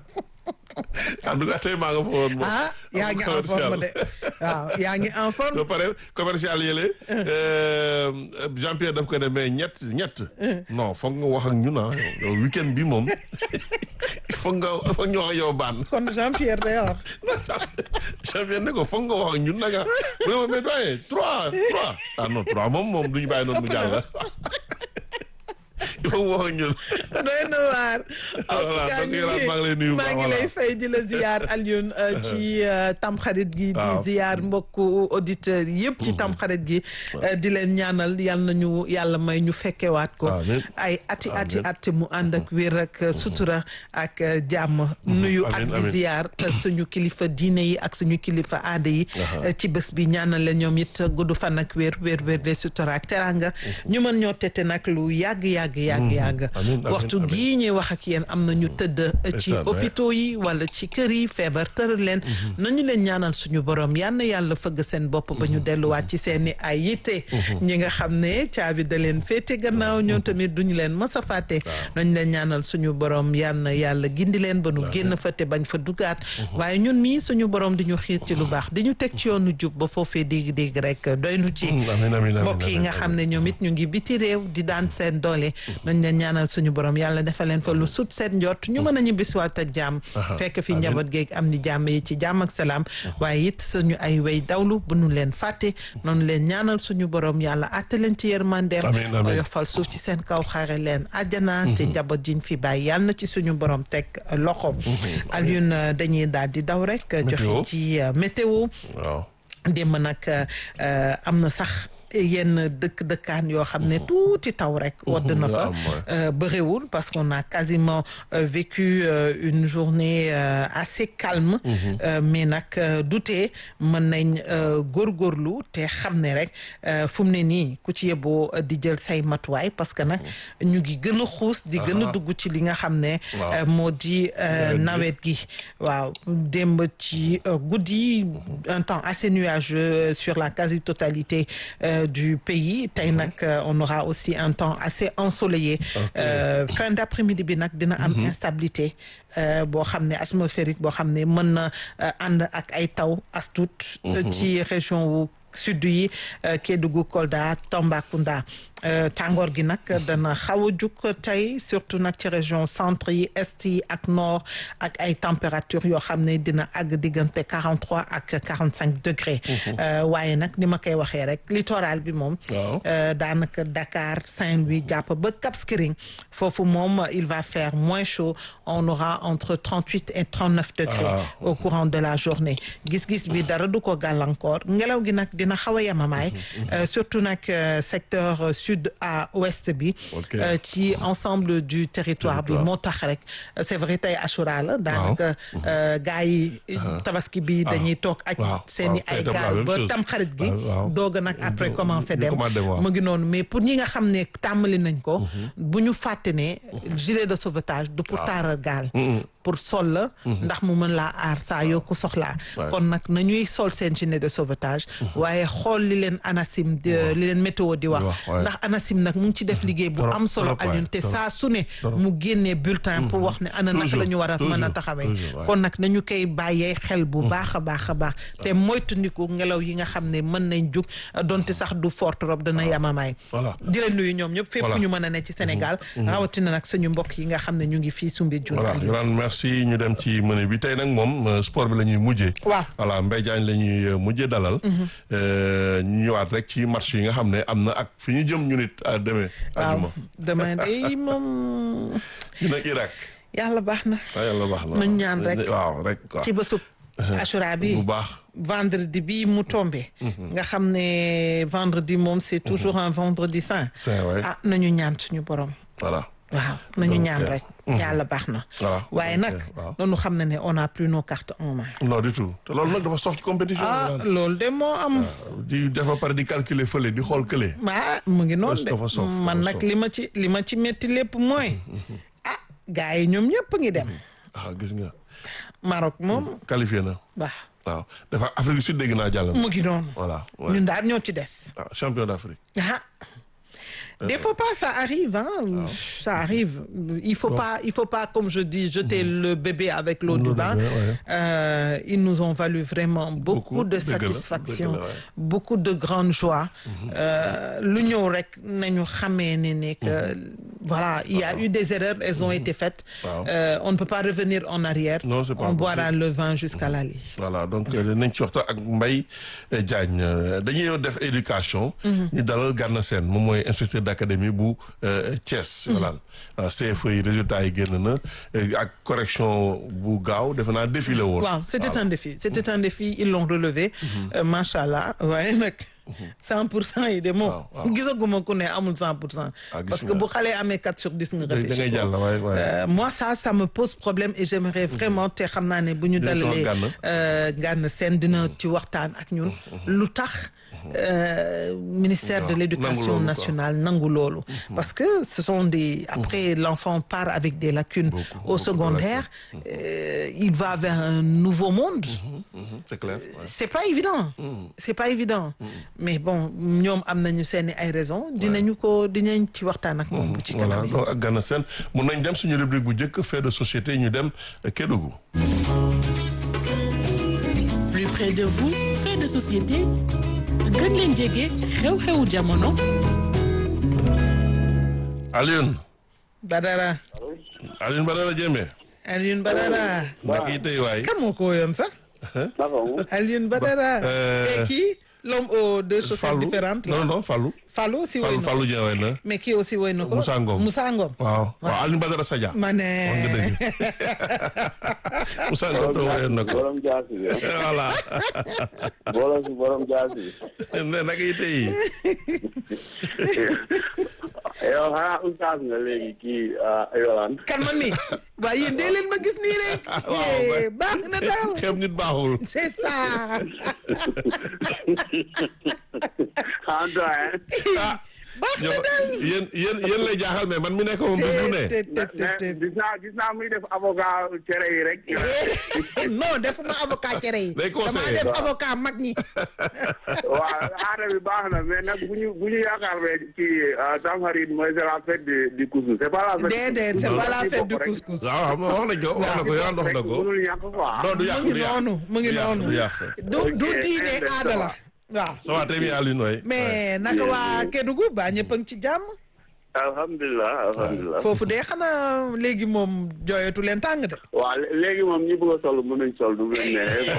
Speaker 1: en tout cas tey maa nga fa woon moom
Speaker 2: ah yaa ngi en forme de waaw yaa ngi en forme.
Speaker 1: ba pare commercial yële Jean-Pierre daf ko ne mais ñett ñett non foog nga wax ak ñun ah yow weekend bi moom foog nga foog ñu wax ak yow baan
Speaker 2: kon Jean-Pierre day wax.
Speaker 1: Jean-Pierre ne ko foog nga wax ak ñun nag ah mu ne ma mais doyen trois trois ah non trois moom moom du ñu bàyyi noonu mu jàll il faut mu wax ak ñun
Speaker 2: doy na waar. en tout
Speaker 1: Voilà,
Speaker 2: cas
Speaker 1: donc
Speaker 2: ñu
Speaker 1: Yolande, maa ngi lay nuyu bu
Speaker 2: maa
Speaker 1: baax,
Speaker 2: ngi
Speaker 1: voilà.
Speaker 2: lay fay di la ziyaar Alioune euh, ci euh, tamxarit gi. di
Speaker 1: Waaw.
Speaker 2: ziyaar mbokku auditeurs yëpp ci tamxarit gi. euh, di leen ñaanal yal nañu yàlla may ñu fekkewaat ko.
Speaker 1: Amiin.
Speaker 2: ay ati ati
Speaker 1: Amiin.
Speaker 2: ati mu ànd ak wér ak euh, sutura ak euh, jàmm. nuyu ak
Speaker 1: Amiin,
Speaker 2: di
Speaker 1: amiin.
Speaker 2: ziyaar euh, suñu kilifa diine yi ak suñu kilifa aada yi. euh, ci bés bi ñaanal leen ñoom it gudd fan ak wér wér wér de sutura ak teranga ñu mën ñoo tete nag lu yàgg yàgg yàgg yàgg.
Speaker 1: Amiin, amiin,
Speaker 2: waxtu
Speaker 1: amiin.
Speaker 2: gii ñuy wax ak yéen am na ñu tëdd ci
Speaker 1: Ndeysaan, ouais.
Speaker 2: hôpitaux yi wala ci kër yi feebar tëral leen nañu leen ñaanal suñu borom yal na yàlla fëgg seen bopp ba ñu delluwaat ci seeni ay yitte ñi nga xam ne caabi da leen féete gannaaw ñoo tamit duñu leen mës a fàtte nañu leen ñaanal suñu borom yal na yàlla gindi leen ba nu génn fa te bañ fa dugaat waaye ñun mii suñu borom di ñu xiir ci lu baax di ñu teg ci yoonu jub ba foofee dégg-dégg rek doy nu ci
Speaker 1: amiin amiin amiin
Speaker 2: mbokk yi nga xam ne ñoom it ñu ngi biti réew di daan seen doole nañ leen ñaanal suñu borom yàlla defal leen fa lu sut seen njort ñu mën a ñibbisiwaat ak jàmm
Speaker 1: Aha,
Speaker 2: fekk fi
Speaker 1: amiin.
Speaker 2: njaboot geeg am ni jàmm yi ci jàmm ak salaam waaye it suñu ay way dawlu bu nu leen fàtte noonu leen ñaanal suñu borom yàlla àtte leen ci yërmandeem
Speaker 1: Amiin, amiin.
Speaker 2: oyofal suuf ci seen kaw xare leen àjjana te njaboot jiñ fi bàyyi yàlla na ci suñu borom teg loxoom Alioune dañuy daal di daw rek
Speaker 1: Météo.
Speaker 2: joxe ci euh, météo
Speaker 1: waaw
Speaker 2: démb nag euh, am na sax yenn dëkk dëkkaan yoo xam ne tuuti taw rek wadd na fa
Speaker 1: am, ouais.
Speaker 2: euh, bëriwul parce qu'on a quasiment euh, vécu euh, une journée euh, assez calme euh, mais nag euh, dutee mën nañ euh, góorgóorlu te xam ne rek euh, fu mu ne nii ku ci yeboo euh, di jël say matuwaay parce que nag ñu ngi gën a xuus di gën a
Speaker 1: Aha.
Speaker 2: dugg ci li nga xam ne
Speaker 1: Waaw.
Speaker 2: euh, moo di euh,
Speaker 1: Nawet
Speaker 2: nawet
Speaker 1: gi.
Speaker 2: gi waaw démb ci euh, guddi un temps assez nuageux euh, sur la quasi-totalité euh, du pays tey nag euh, on aura aussi un temps assez ensoleillé
Speaker 1: Ok.
Speaker 2: Euh, fin d'après-midi bi nag dina am instabilité euh, boo xam ne atmosphérique boo xam ne mën na euh, ànd ak ay taw as tuut euh, ci région wu sud yi euh, Kédougou Kolda Tambacounda Euh, tàngoor gi nag dana xaw a jug tey surtout nag ci région centre yi est yi ak nord ak ay température yoo xam ne dina àgg diggante quarante trois ak quarante cinq degré Euh, waaye nag ni ma koy waxee rek littoral bi moom
Speaker 1: Waaw.
Speaker 2: euh, daanaka Dakar Saint-Louis jàpp ba Cap Skirring foofu moom il va faire moins chaud on aura entre trente huit et trente neuf degrés
Speaker 1: Ah.
Speaker 2: au courant de la journée gis-gis bi dara du ko gàllankoor ngelaw gi nag dina xaw a yemamaay euh, surtout nag euh, secteur euh, sud à ouest bi
Speaker 1: Ok.
Speaker 2: euh, ci ensemble du territoire bi
Speaker 1: Territoire.
Speaker 2: moo tax rek euh, c'est vrai tey Achoura la daanaka euh, gars yi tabaski bi dañuy toog ak
Speaker 1: waaw,
Speaker 2: seeni
Speaker 1: waaw,
Speaker 2: ay
Speaker 1: tey tam la
Speaker 2: gaal
Speaker 1: même
Speaker 2: ba
Speaker 1: chose.
Speaker 2: tam xarit gi
Speaker 1: waaw, waaw.
Speaker 2: doog a nag après
Speaker 1: Ñu-
Speaker 2: commencer
Speaker 1: ñu
Speaker 2: dem
Speaker 1: commencé, waaw.
Speaker 2: mu ngi noonu mais pour ñi nga xam ne tàmbali nañ ko bu ñu fàtte ne gilet de sauvetage du pour taaral gaal pour sol la ndax mu mën laa aar saa yoo ko soxlaa
Speaker 1: Ouais.
Speaker 2: kon nag nañuy sol seen gilet de sauvetage waaye xool li leen ANACIM di li leen météo di wax
Speaker 1: wax, ouais.
Speaker 2: ndax ANACIM nag mu ngi ci def liggéey bu
Speaker 1: Trop,
Speaker 2: am solo
Speaker 1: trop, ouais,
Speaker 2: Alioune te
Speaker 1: trop.
Speaker 2: saa su ne mu génnee bulletin pour wax ne ana naka la ñu war a mën a
Speaker 1: toujours,
Speaker 2: taxawee
Speaker 1: toujours, ouais.
Speaker 2: kon nag nañu koy bàyyee xel bu baax a baax a baax te moytandiku ngelaw yi nga xam ne mën nañ jug donte sax du fort trop dana yamamaay
Speaker 1: Voilà.
Speaker 2: di leen nuyu ñoom ñëpp fépp
Speaker 1: Voilà.
Speaker 2: fu ñu mën a ne ci Sénégal rawatina nag suñu mbokk yi nga xam ne ñu ngi fii Soumbédioune
Speaker 1: voilà Yolande merci merci ñu dem ci menu bi tey nag moom sport bi la ñuy mujjee.
Speaker 2: waaw
Speaker 1: voilà Mbaye Diagne la ñuy mujjee dalal. ñu ñëwaat rek ci match yi nga xam ne am na ak fi ñu jëm ñu nit à demain.
Speaker 2: waaw demain day moom.
Speaker 1: ñu nag Irak.
Speaker 2: yàlla baax na.
Speaker 1: waaw yàlla baax na
Speaker 2: nañ ñaan rek
Speaker 1: waaw rek waaw.
Speaker 2: ci bésub. Ashura bi
Speaker 1: bu baax.
Speaker 2: vendredi bi mu tombé. nga xam ne vendredi moom c'est toujours un vendredi saint.
Speaker 1: saint waay
Speaker 2: ah nañu ñaan suñu borom.
Speaker 1: voilà.
Speaker 2: waaw nañu ñaan rek. yàlla baax na.
Speaker 1: waaw
Speaker 2: waaye nag
Speaker 1: waaw.
Speaker 2: noonu xam na ne on a plus nos cartes en main.
Speaker 1: non du tout te loolu nag dafa sof ci compétition.
Speaker 2: ah loolu de moo am.
Speaker 1: di def ba pare di calculer fële di xool kële.
Speaker 2: ah mu ngi noonu
Speaker 1: dafa soof,
Speaker 2: de
Speaker 1: dafa
Speaker 2: man nag
Speaker 1: soof.
Speaker 2: li ma ci li ma ci métti lépp mooy. ah gars yi ñoom ñëpp ngi dem.
Speaker 1: ah gis nga
Speaker 2: Maroc moom
Speaker 1: qualifié na
Speaker 2: waaw
Speaker 1: waaw dafa Afrique du Sud dégg naa jàll na.
Speaker 2: mu ngi noonu.
Speaker 1: voilà ouais.
Speaker 2: ñun daal ñoo ci des.
Speaker 1: ah champion d'Afrique.
Speaker 2: ah des fois pas ça arrive hein ça arrive il faut pas il faut pas comme je dis jeter le bébé avec l'eau du
Speaker 1: L'eau du
Speaker 2: bain
Speaker 1: bain, ouais.
Speaker 2: Euh, ils nous ont valu vraiment beaucoup,
Speaker 1: Beaucoup,
Speaker 2: de
Speaker 1: dëgg la,
Speaker 2: satisfaction
Speaker 1: dëgg la, ouais.
Speaker 2: beaucoup de grande joie Euh, lu ñëw rek nañu xamee ne ne que voilà il y a eu des erreurs elles ont été faites
Speaker 1: Waaw.
Speaker 2: Euh, on ne peut pas revenir en arrière
Speaker 1: Non, c'est pas
Speaker 2: on boira
Speaker 1: possible.
Speaker 2: le vin jusqu'à la lit
Speaker 1: voilà donc nañ ci waxtaan ak Mbaye Diagne euh, dañuy def éducation. ñu dalal Gana Sène moom mooy inspecteur d'académie bu euh, Thiès. voilà waaw CFE yi résultats yi génn na euh, ak correction bu gaaw defe naa défi la woon.
Speaker 2: waaw c'était un défi c'était un défi ils l'ont relevé Euh, macha allah waaye nag cent pour cent yi de moom
Speaker 1: waaw, waaw.
Speaker 2: gisaguma ku ne amul cent pour cent
Speaker 1: Ah, gis
Speaker 2: parce que
Speaker 1: nga.
Speaker 2: bu xalee amee quatre sur dix nga
Speaker 1: da da
Speaker 2: repêché
Speaker 1: ngay
Speaker 2: ko.
Speaker 1: jàll waaye waaye.
Speaker 2: Euh, moi ça ça me pose problème et j'aimerais vraiment te xam naa ne bu ñu
Speaker 1: Dina ci wax
Speaker 2: dalalee
Speaker 1: Gana.
Speaker 2: euh, Gana Sène dina ci waxtaan ak ñun lu tax euh, ministère de
Speaker 1: Waaw,
Speaker 2: l'éducation
Speaker 1: nangu loolu, quoi.
Speaker 2: nationale nangu loolu parce que ce sont des après l'enfant part avec des lacunes
Speaker 1: Beaucoup,
Speaker 2: au
Speaker 1: beaucoup de
Speaker 2: secondaire euh, il va vers un nouveau monde
Speaker 1: Mhm, c'est clair. ouais.
Speaker 2: c'est pas évident c'est pas évident mais bon ñoom am nañu seeni ay raisons dinañu ko dinañ ci waxtaan ak moom bu ci
Speaker 1: voilà
Speaker 2: kanam
Speaker 1: donc ak Gana Sène mun nañ dem suñu rubrique bu njëkk fait de société ñu dem Kédougou.
Speaker 3: plus près de vous fait de société gën leen jege xew-xewu jamono
Speaker 1: Alioune
Speaker 2: Badara
Speaker 1: Alioune Badara Diémé.
Speaker 2: Alioune Badara
Speaker 1: naka yi tey waay.
Speaker 2: kan moo ko woyoon sax Alioune Badara
Speaker 1: euh,
Speaker 2: et kii l'homme aux deux chaussettes
Speaker 1: Fallou
Speaker 2: différentes là.
Speaker 1: non non Fallou.
Speaker 2: Fallou aussi woy
Speaker 1: Fallou
Speaker 2: na ko
Speaker 1: Fallou Dieng waay na.
Speaker 2: mais kii aussi woy na ko
Speaker 1: Moussa Ngom.
Speaker 2: Moussa Ngom
Speaker 1: waaw waaw Alioune Badara Sadia.
Speaker 2: ma ne
Speaker 1: wax nga dëgg. Moussa Ngom to wayoon na ko.
Speaker 4: borom jaasi bi
Speaker 1: voilà.
Speaker 4: borom si borom jaasi bi
Speaker 1: ne naka yi tey.
Speaker 4: yow xanaa oustaz nga léegi kii Yolande
Speaker 2: kan man mi waa yéen dee leen ma gis nii rek
Speaker 1: waaw,
Speaker 2: Eh, baax na daal
Speaker 1: xeeb nit baaxul.
Speaker 2: c'est ça
Speaker 4: en doyen
Speaker 1: ah
Speaker 2: baax na
Speaker 1: yow
Speaker 2: daal
Speaker 1: yéen yéen yéen lay jaaxal mais man mi nekk moom bés bu ne.
Speaker 2: Te- te- te-
Speaker 4: mais
Speaker 2: te-
Speaker 4: gis naa gis naa muy def avocat cere yi rek
Speaker 2: non defuma avocat cere yi
Speaker 1: Day
Speaker 2: damaa
Speaker 1: conseiller.
Speaker 2: def avocat mag ñi
Speaker 4: waaw aada bi baax na mais nag bu ñu bu ñu yaakaar ne ci Tamxarit mooy c'est la fête du du couscous c'est pas la fête
Speaker 2: déedéet c'est pas la fête du couscous
Speaker 1: waaw xam nga wax nañ ko wax na ko yow wax na ko.
Speaker 4: mënul ñàkk quoi
Speaker 1: non du yàq
Speaker 2: mu ngi
Speaker 1: du yàq
Speaker 2: noonu mu ngi
Speaker 1: du yàq,
Speaker 2: noonu
Speaker 1: du yàq.
Speaker 2: du du
Speaker 4: Ok,
Speaker 2: diine
Speaker 4: eh,
Speaker 2: aada la
Speaker 4: ça
Speaker 2: waaw
Speaker 1: ça va très bien Alioune waay.
Speaker 2: mais naka waa Kédougou baa ñëpp a ngi ci jàmm
Speaker 4: alhamdulilah alhamdulilah
Speaker 2: foofu de xanaa léegi moom jooyatu leen tàng de
Speaker 4: waaw lé- léegi moom ñi bëgg a sol mën nañ sol du mu leen neexee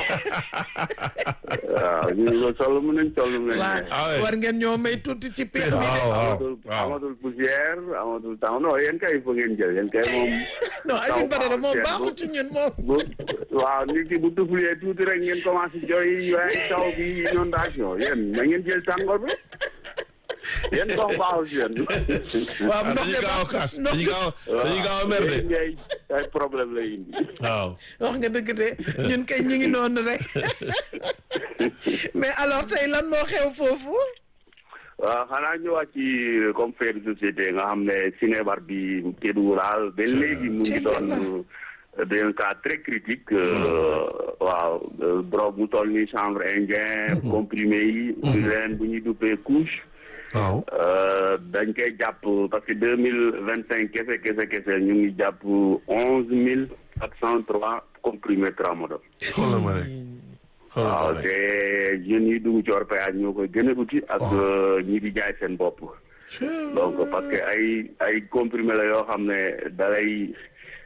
Speaker 4: waaw ñi bëgg a sol mën nañ sol du mu leen
Speaker 2: waa
Speaker 4: neexee
Speaker 1: Ah ouais.
Speaker 2: war ngeen ñoo may tuuti ci peex mi de
Speaker 1: waaw waaw
Speaker 4: amatul
Speaker 1: waaw.
Speaker 4: amatul poussière amatul temps non yéen kay fa ngeen jël yéen kay moom
Speaker 2: non Alioune Badara moom
Speaker 4: taw
Speaker 2: baaxul ci ñun moom
Speaker 4: bu waaw nit ki bu tuflee tuuti rek ngeen commencé jooy waaye taw bi inondation yéen na ngeen jël tàngoor bi yéen ndox baaxul si yéen
Speaker 2: waaw ndox
Speaker 1: dañuy
Speaker 2: de
Speaker 1: gaaw a
Speaker 2: baax
Speaker 1: kaas
Speaker 2: ndox
Speaker 1: dañuy gaaw a dañuy gaaw a mer de.
Speaker 4: yéen ngay ay problème lay indi
Speaker 1: waaw.
Speaker 2: wax nga dëgg de ñun kay ñu ngi noonu rek mais alors tey lan moo xew foofu
Speaker 4: waaw xanaa ñëwaat ci comme fait de société nga xam ne Sinébar bi Kédougou daal ba léegi mu ngi doon d'un cas très critique euh, waaw euh, drogue mu toll ni chanvre indien comprimé yi leen bu ñuy duppee couche
Speaker 1: waaw.
Speaker 4: Euh, dañ koy jàpp parce que deux mille vingt cinq kese kese kese ñu ngi jàpp onze mille quatre cent trois comprimés tramadol
Speaker 1: xoolal ma rek. xoolal
Speaker 4: waaw
Speaker 1: ma rek.
Speaker 4: te jeunes yi dugg ci orpaillage ñoo koy gën a uti ak ñi di jaay seen bopp donc parce que ay ay comprimé la yoo xam ne dalay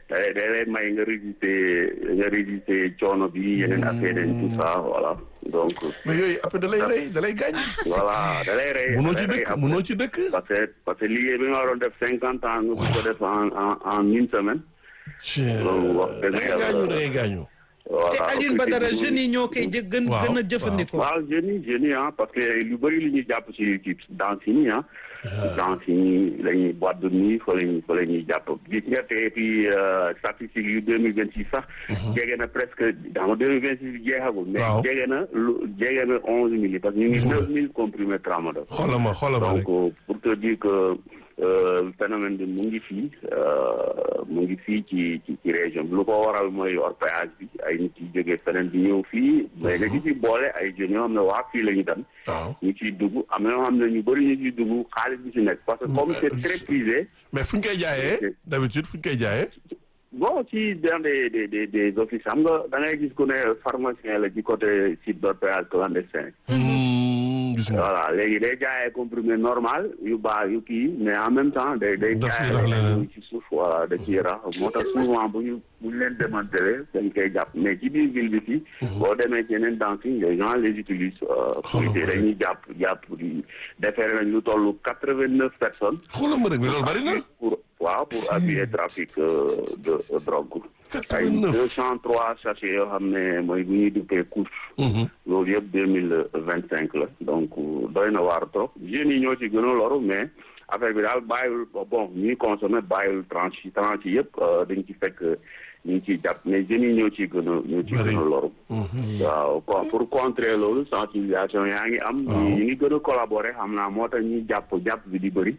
Speaker 4: da lay da lay may nga résister nga résister coono bi yeneen affaire yi tout ça voilà donc.
Speaker 1: mais yooyu après da lay rey da lay gaañ.
Speaker 4: voilà da lay rey.
Speaker 1: munoo ci dëkk munoo ci dëkk.
Speaker 4: parce que parce que liggéey bi nga waroon def cinquante ans nga bëgg ko def en en en une semaine. loolu wax dëgg
Speaker 1: da ngay
Speaker 4: yàlla
Speaker 1: gaañu da ngay gaañu.
Speaker 4: voilà
Speaker 2: te Alioune Badara jeunes yi ñoo koy jë gën
Speaker 1: Waaw,
Speaker 2: gën a jëfandikoo.
Speaker 4: waaw jeunes yi jeunes yi ah parce que lu bëri li ñuy jàpp ci ci danse yi nii ah. danse yi nii la ñuy boîte de nuit fa la ñuy fa la ñuy jàpp gis nga te et puis statistiques yu deux mille vingt six sax. jege na presque xam nga deux mille vingt six jeexagul. mais
Speaker 1: Waaw.
Speaker 4: jege na lu jege na onze mille parce que ñu ngi
Speaker 1: Gis nga.
Speaker 4: neuf mille comprimés tramadol.
Speaker 1: xoolal ma xoolal ma
Speaker 4: donc
Speaker 1: rek.
Speaker 4: euh, pour te dire que euh, phénomène bi mu ngi fii euh, mu ngi fii ci ci ci région bi lu ko waral mooy orpaillage bi ay nit yi jógee feneen di ñëw fii mais nga ci ci boole ay jeunes yoo xam ne waa fii la ñu dem
Speaker 1: waaw
Speaker 4: ñu ciy dugg am na ñoo xam ne ñu bëri ñu ciy dugg xaalis bi ci nekk parce que comme c'est très prisé
Speaker 1: mais fu ñu koy jaayee d'habitude fu ñu koy jaayee.
Speaker 4: bon ci dans des des des des offices xam nga da ngay gis ku ne pharmacien la ci côté site d'orpaillage clandestin
Speaker 1: Hmm, gis nga.
Speaker 4: voilà léegi day jaayee comprimé normal yu baax yu kii mais en même temps day day
Speaker 1: Daf ciy
Speaker 4: jaayee
Speaker 1: rax leneen.
Speaker 4: leneen ci suuf voilà da ciy rax moo tax souvent bu ñu bu ñu leen démantelé dañ koy jàpp mais ci biir ville bi fii boo demee ci yeneen dancing les gens les utilisent euh, pour
Speaker 1: Xoolal ma rek.
Speaker 4: dañuy jàpp jàpp di defeere nañ lu toll quatre vingt neuf personnes
Speaker 1: xoolal ma rek mais loolu bari na.
Speaker 4: pour waaw pour abus et trafic euh, de de drogue ay
Speaker 1: 89.
Speaker 4: deux cent trois sachets yoo xam ne mooy bu ñuy duppee couche loolu yëpp deux mille vingt cinq la donc doy na waar trop jeunes yi ñoo ci gën a loru mais affaire bi daal bàyyil bon ñuy consommer bàyyil tranche yi tranche yi yëpp dañ ci fekk ñu ngi ciy jàpp mais jeunes yi ñoo ciy gën a ñoo ciy
Speaker 1: Bari.
Speaker 4: gën a loru waaw bon pour contrer loolu sensibilisation yaa ngi am
Speaker 1: Waaw.
Speaker 4: ñu ngi gën a collaborer xam naa moo tax ñuy jàpp jàpp bi di bëri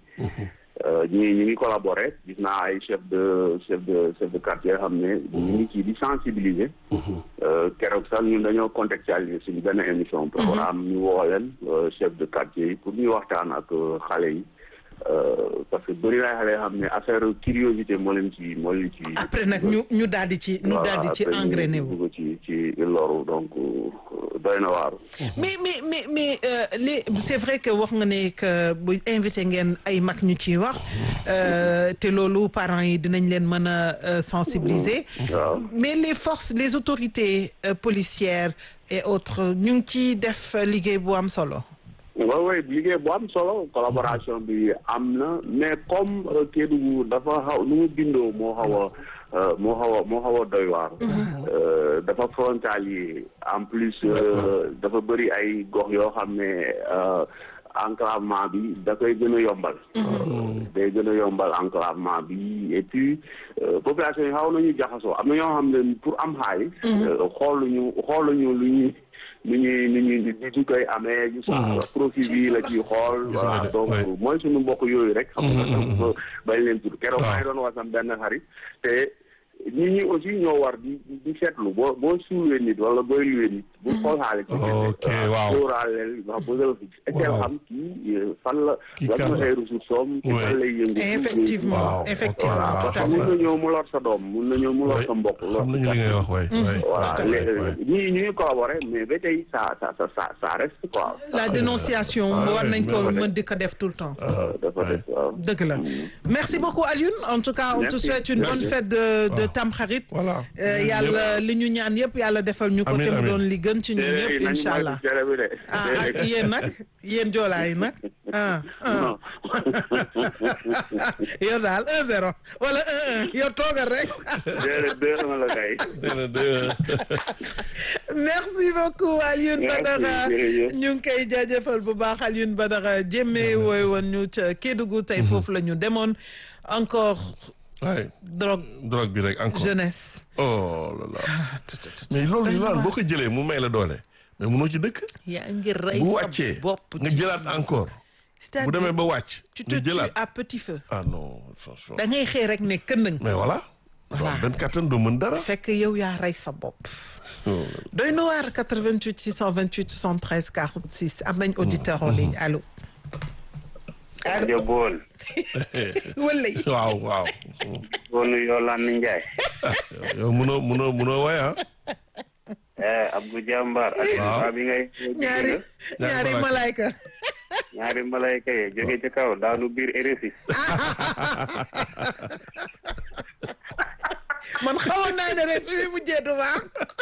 Speaker 4: ñi ñu ngi collaborer gis naa ay chef de chef de chef de quartier yoo xam ne ñu ngi ci di sensibiliser Euh, keroog sax ñun dañoo contextualiser suñu benn émission programme ñu woo leen euh, chef de quartier yi pour ñu waxtaan ak euh, xale yi Euh, parce que bëri na xale yoo xam ne affaire curiosité moo leen ci moo leen ci
Speaker 2: après nag ñu ñu daal di ci ñu daal di ci
Speaker 4: après ñu
Speaker 2: engrainé wu.
Speaker 4: dugg ci ci loru donc euh, doy na waaru
Speaker 2: mais mais mais mais euh, les c'est vrai que wax nga ne que bu invité ngeen ay mag ñu ciy wax euh, te loolu parents yi dinañ leen mën a euh, sensibiliser.
Speaker 4: waaw
Speaker 2: mais les forces les autorités euh, policières et autres ñu ngi ciy def liggéey bu am solo.
Speaker 4: waaw waaw liggéey bu am solo collaboration bi am na mais comme euh, Kédougou dafa xaw nu mu bindoo moo xaw a euh, moo xaw a moo xaw a doy waar. Euh, dafa frontalier en plus euh, dafa bëri ay gox yoo xam ne euh, enclavement bi da koy gën a yombal. Euh, day gën a yombal enclavement bi et puis euh, population yi xaw nañu jaxasoo am na ñoo xam ne pour am xaalis. euh, xooluñu xooluñu lu ñuy. ni ñuy ni ñuy di di koy amee. gis nga profit bi la ciy xool.
Speaker 1: Gis nga
Speaker 4: voilà
Speaker 1: de,
Speaker 4: donc
Speaker 1: ouais.
Speaker 4: mooy suñu mbokk yooyu rek. xam nga
Speaker 1: Mhm,
Speaker 4: donc bañ leen tudd keroog
Speaker 1: Waaw.
Speaker 4: maa ngi doon wax sam benn xarit te nit ñi aussi ñoo war di di di seetlu boo boo suulee nit wala booy luwee nit. bu xool xaalis.
Speaker 1: Ok, waaw.
Speaker 4: sóoraaleel wax ba nga fi.
Speaker 1: Waaw.
Speaker 4: xam kii euh, fan la.
Speaker 1: Kii
Speaker 4: lan
Speaker 1: kan
Speaker 4: mooy
Speaker 1: la.
Speaker 4: ay ressources am. ci
Speaker 1: Ouais.
Speaker 4: fan lay yëngu.
Speaker 2: effectivement
Speaker 1: Waaw,
Speaker 2: effectivement
Speaker 1: ok,
Speaker 4: voilà
Speaker 1: waaw,
Speaker 2: tout à
Speaker 1: xam
Speaker 4: mun
Speaker 2: fait.
Speaker 4: na ñëw mu lor sa doom mun na ñëw mu lor sa mbokk. lor
Speaker 1: xam
Speaker 4: sa
Speaker 1: nañu li ngay wax waay. waay.
Speaker 4: voilà
Speaker 1: Tout à fait, waay.
Speaker 4: léegi ñii ñu ngi collaborer mais ba tey ça ça ça ça ça reste quoi.
Speaker 2: la dénonciation
Speaker 1: Ah,
Speaker 2: war
Speaker 1: ouais,
Speaker 2: nañ ko
Speaker 4: mais-
Speaker 2: mën di ko def tout le temps.
Speaker 1: Ah,
Speaker 4: dafa
Speaker 1: waay.
Speaker 4: des waaw.
Speaker 2: dëgg la merci beaucoup Alioune en tout cas on te
Speaker 4: Merci.
Speaker 2: souhaite une
Speaker 1: Merci.
Speaker 2: bonne fête de de
Speaker 1: Waaw.
Speaker 2: Tamxarit.
Speaker 1: Voilà.
Speaker 2: Euh, yàlla li ñu ñaan yëpp yàlla defal ñu ko
Speaker 1: Amiin,
Speaker 2: te mu
Speaker 1: amiin.
Speaker 2: doon li gën ci ñun
Speaker 4: Déedéet,
Speaker 2: ñëpp
Speaker 4: nañu
Speaker 2: incha
Speaker 4: moytu
Speaker 2: allah
Speaker 4: cere bi de.
Speaker 2: ah ak yéen nag yéen joolaa yi nag ah ah
Speaker 4: Non.
Speaker 2: yow daal un zéro wala un un yow toogal rek
Speaker 4: Déedéet, deux un la kay.
Speaker 1: nee na deux.
Speaker 2: merci beaucoup Alioune
Speaker 4: Merci,
Speaker 2: Badara
Speaker 4: jërëjëf.
Speaker 2: ñu ngi koy jaajëfal bu baax Alioune Badara jémme wooy woon ñu ca Kédougou tey foofu la ñu demoon encore
Speaker 1: waay
Speaker 2: drogue
Speaker 1: drogue bi rek encore.
Speaker 2: jeunesse
Speaker 1: oh là là. mais loolu yi naan boo ko jëlee mu may la doole. mais munoo ci dëkk.
Speaker 2: yaa ngi rey
Speaker 1: bu
Speaker 2: sa
Speaker 1: wàccee
Speaker 2: bopp
Speaker 1: nga jëlaat encore. bu demee ba wàcc.
Speaker 2: tu te
Speaker 1: nga
Speaker 2: tues
Speaker 1: jëlaat
Speaker 2: à petit feu
Speaker 1: ah non attention.
Speaker 2: da ngay xëy rek ne këndëng
Speaker 1: mais voilà.
Speaker 2: Voilà.
Speaker 1: donc benn kattan doo mën dara.
Speaker 2: fekk yow yaa rey sa bopp
Speaker 1: Oh.
Speaker 2: doy na waar 88 628 73 46 am nañ auditeur en ligne allo allo
Speaker 5: rajo Bool.
Speaker 2: wala yi
Speaker 1: waaw waaw.
Speaker 5: Bool Yolande Ndiaye.
Speaker 1: yow munoo munoo munoo way ah.
Speaker 5: eh Abdou Jambar. ak
Speaker 1: Waaw.
Speaker 5: waa bi ngay.
Speaker 2: ñaari ñaari malaayka
Speaker 5: ñaari malayka yi jóge ci kaw daanu biir RFI.
Speaker 2: man xawoon naa ne rek fi mu mujjee du baax.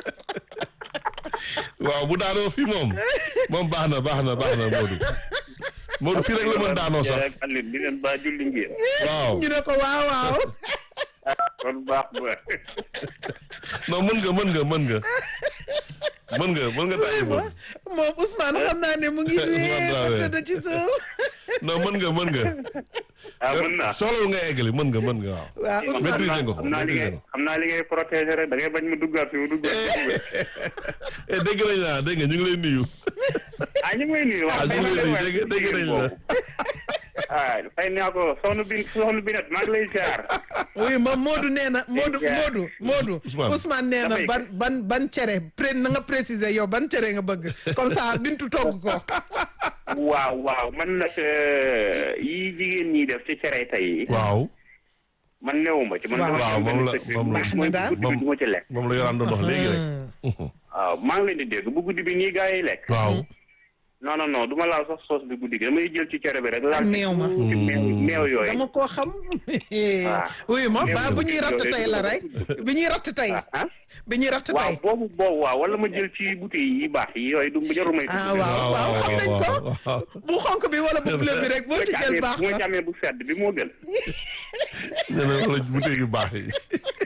Speaker 1: waaw bu daanoo fii moom moom baax na baax na baax na Modou Modou fii rek la mën daanoo sax
Speaker 5: ak Alioune di leen baa julli ngeen.
Speaker 1: waaw
Speaker 2: ñu ne ko waaw waaw.
Speaker 5: kon baax ba.
Speaker 1: non mën nga mën nga mën nga mën nga mën nga tàyyi moom
Speaker 2: moom Ousmane xam naa ne mu ngi
Speaker 1: Ousmane
Speaker 2: wee ba
Speaker 1: Dramé.
Speaker 2: tëdd ci suuf.
Speaker 1: non mën nga mën nga
Speaker 5: ah mën naa.
Speaker 1: soxlawul nga eggali mën nga mën nga waaw
Speaker 2: waaw Ousmane
Speaker 1: maîtriser nga ko
Speaker 5: xam naa li
Speaker 1: maîtriser
Speaker 5: ngay
Speaker 1: nga ko
Speaker 5: xam naa li ngay protéger rek da ngay bañ mu duggaat fi mu duggaat.
Speaker 1: eh dégg nañ la dégg nga ñu ngi lay nuyu
Speaker 5: ah ñu ngi may nuyu.
Speaker 1: ah ñu ngi lay nuyu dégg dégg nañ la
Speaker 5: ah fay naa ko soxna bin soxna binet maa ngi lay ziar.
Speaker 2: oui moom Modou nee na Modou
Speaker 5: Yeah.
Speaker 2: Modou Modou
Speaker 1: Ousmane.
Speaker 2: Ousmane nee na
Speaker 5: Dafay-
Speaker 2: ban ban ban cere pré na nga préciser yow ban cere nga bëgg comme ça bintu togg ko
Speaker 5: waaw waaw man nag euh, yi jigéen ñi def ci cere tey yi
Speaker 1: waaw
Speaker 5: man newuma ci man
Speaker 2: Waaw.
Speaker 5: dama
Speaker 1: Waaw,
Speaker 5: am
Speaker 1: moom
Speaker 5: benn
Speaker 1: la-
Speaker 5: secret.
Speaker 1: moom la-
Speaker 2: Baax na
Speaker 5: mooy
Speaker 2: daal.
Speaker 5: guddi bi du ma ci lekk
Speaker 1: moom la yoraan doon wax léegi rek
Speaker 5: waaw maa ngi leen di dégg bu guddi bi nii gaa yi lekk
Speaker 1: waaw
Speaker 5: non non non du ma laal sax soos bi guddi gi damay jël ci cere bi rek laal ci
Speaker 2: meew ma.
Speaker 5: tuuti meew meew yooyu
Speaker 2: dama koo xam oui moom ba bu ñuy ratt tey la rek bi ñuy ratt tey
Speaker 5: ah
Speaker 2: bi ñuy ratt
Speaker 5: waaw
Speaker 2: tey
Speaker 5: boobu boobu waaw wala ma jël ci bouteille yi baax yi yooyu du jarul may
Speaker 2: ah
Speaker 5: tudd.
Speaker 2: waaw waaw xam nañ ko
Speaker 1: waaw
Speaker 2: bu xonk bi wala bu bleu bi rek boo ci jël baax
Speaker 5: bu ma
Speaker 2: na
Speaker 5: ci amee bu sedd bi moo gën
Speaker 1: nee na wala bouteille yu baax yi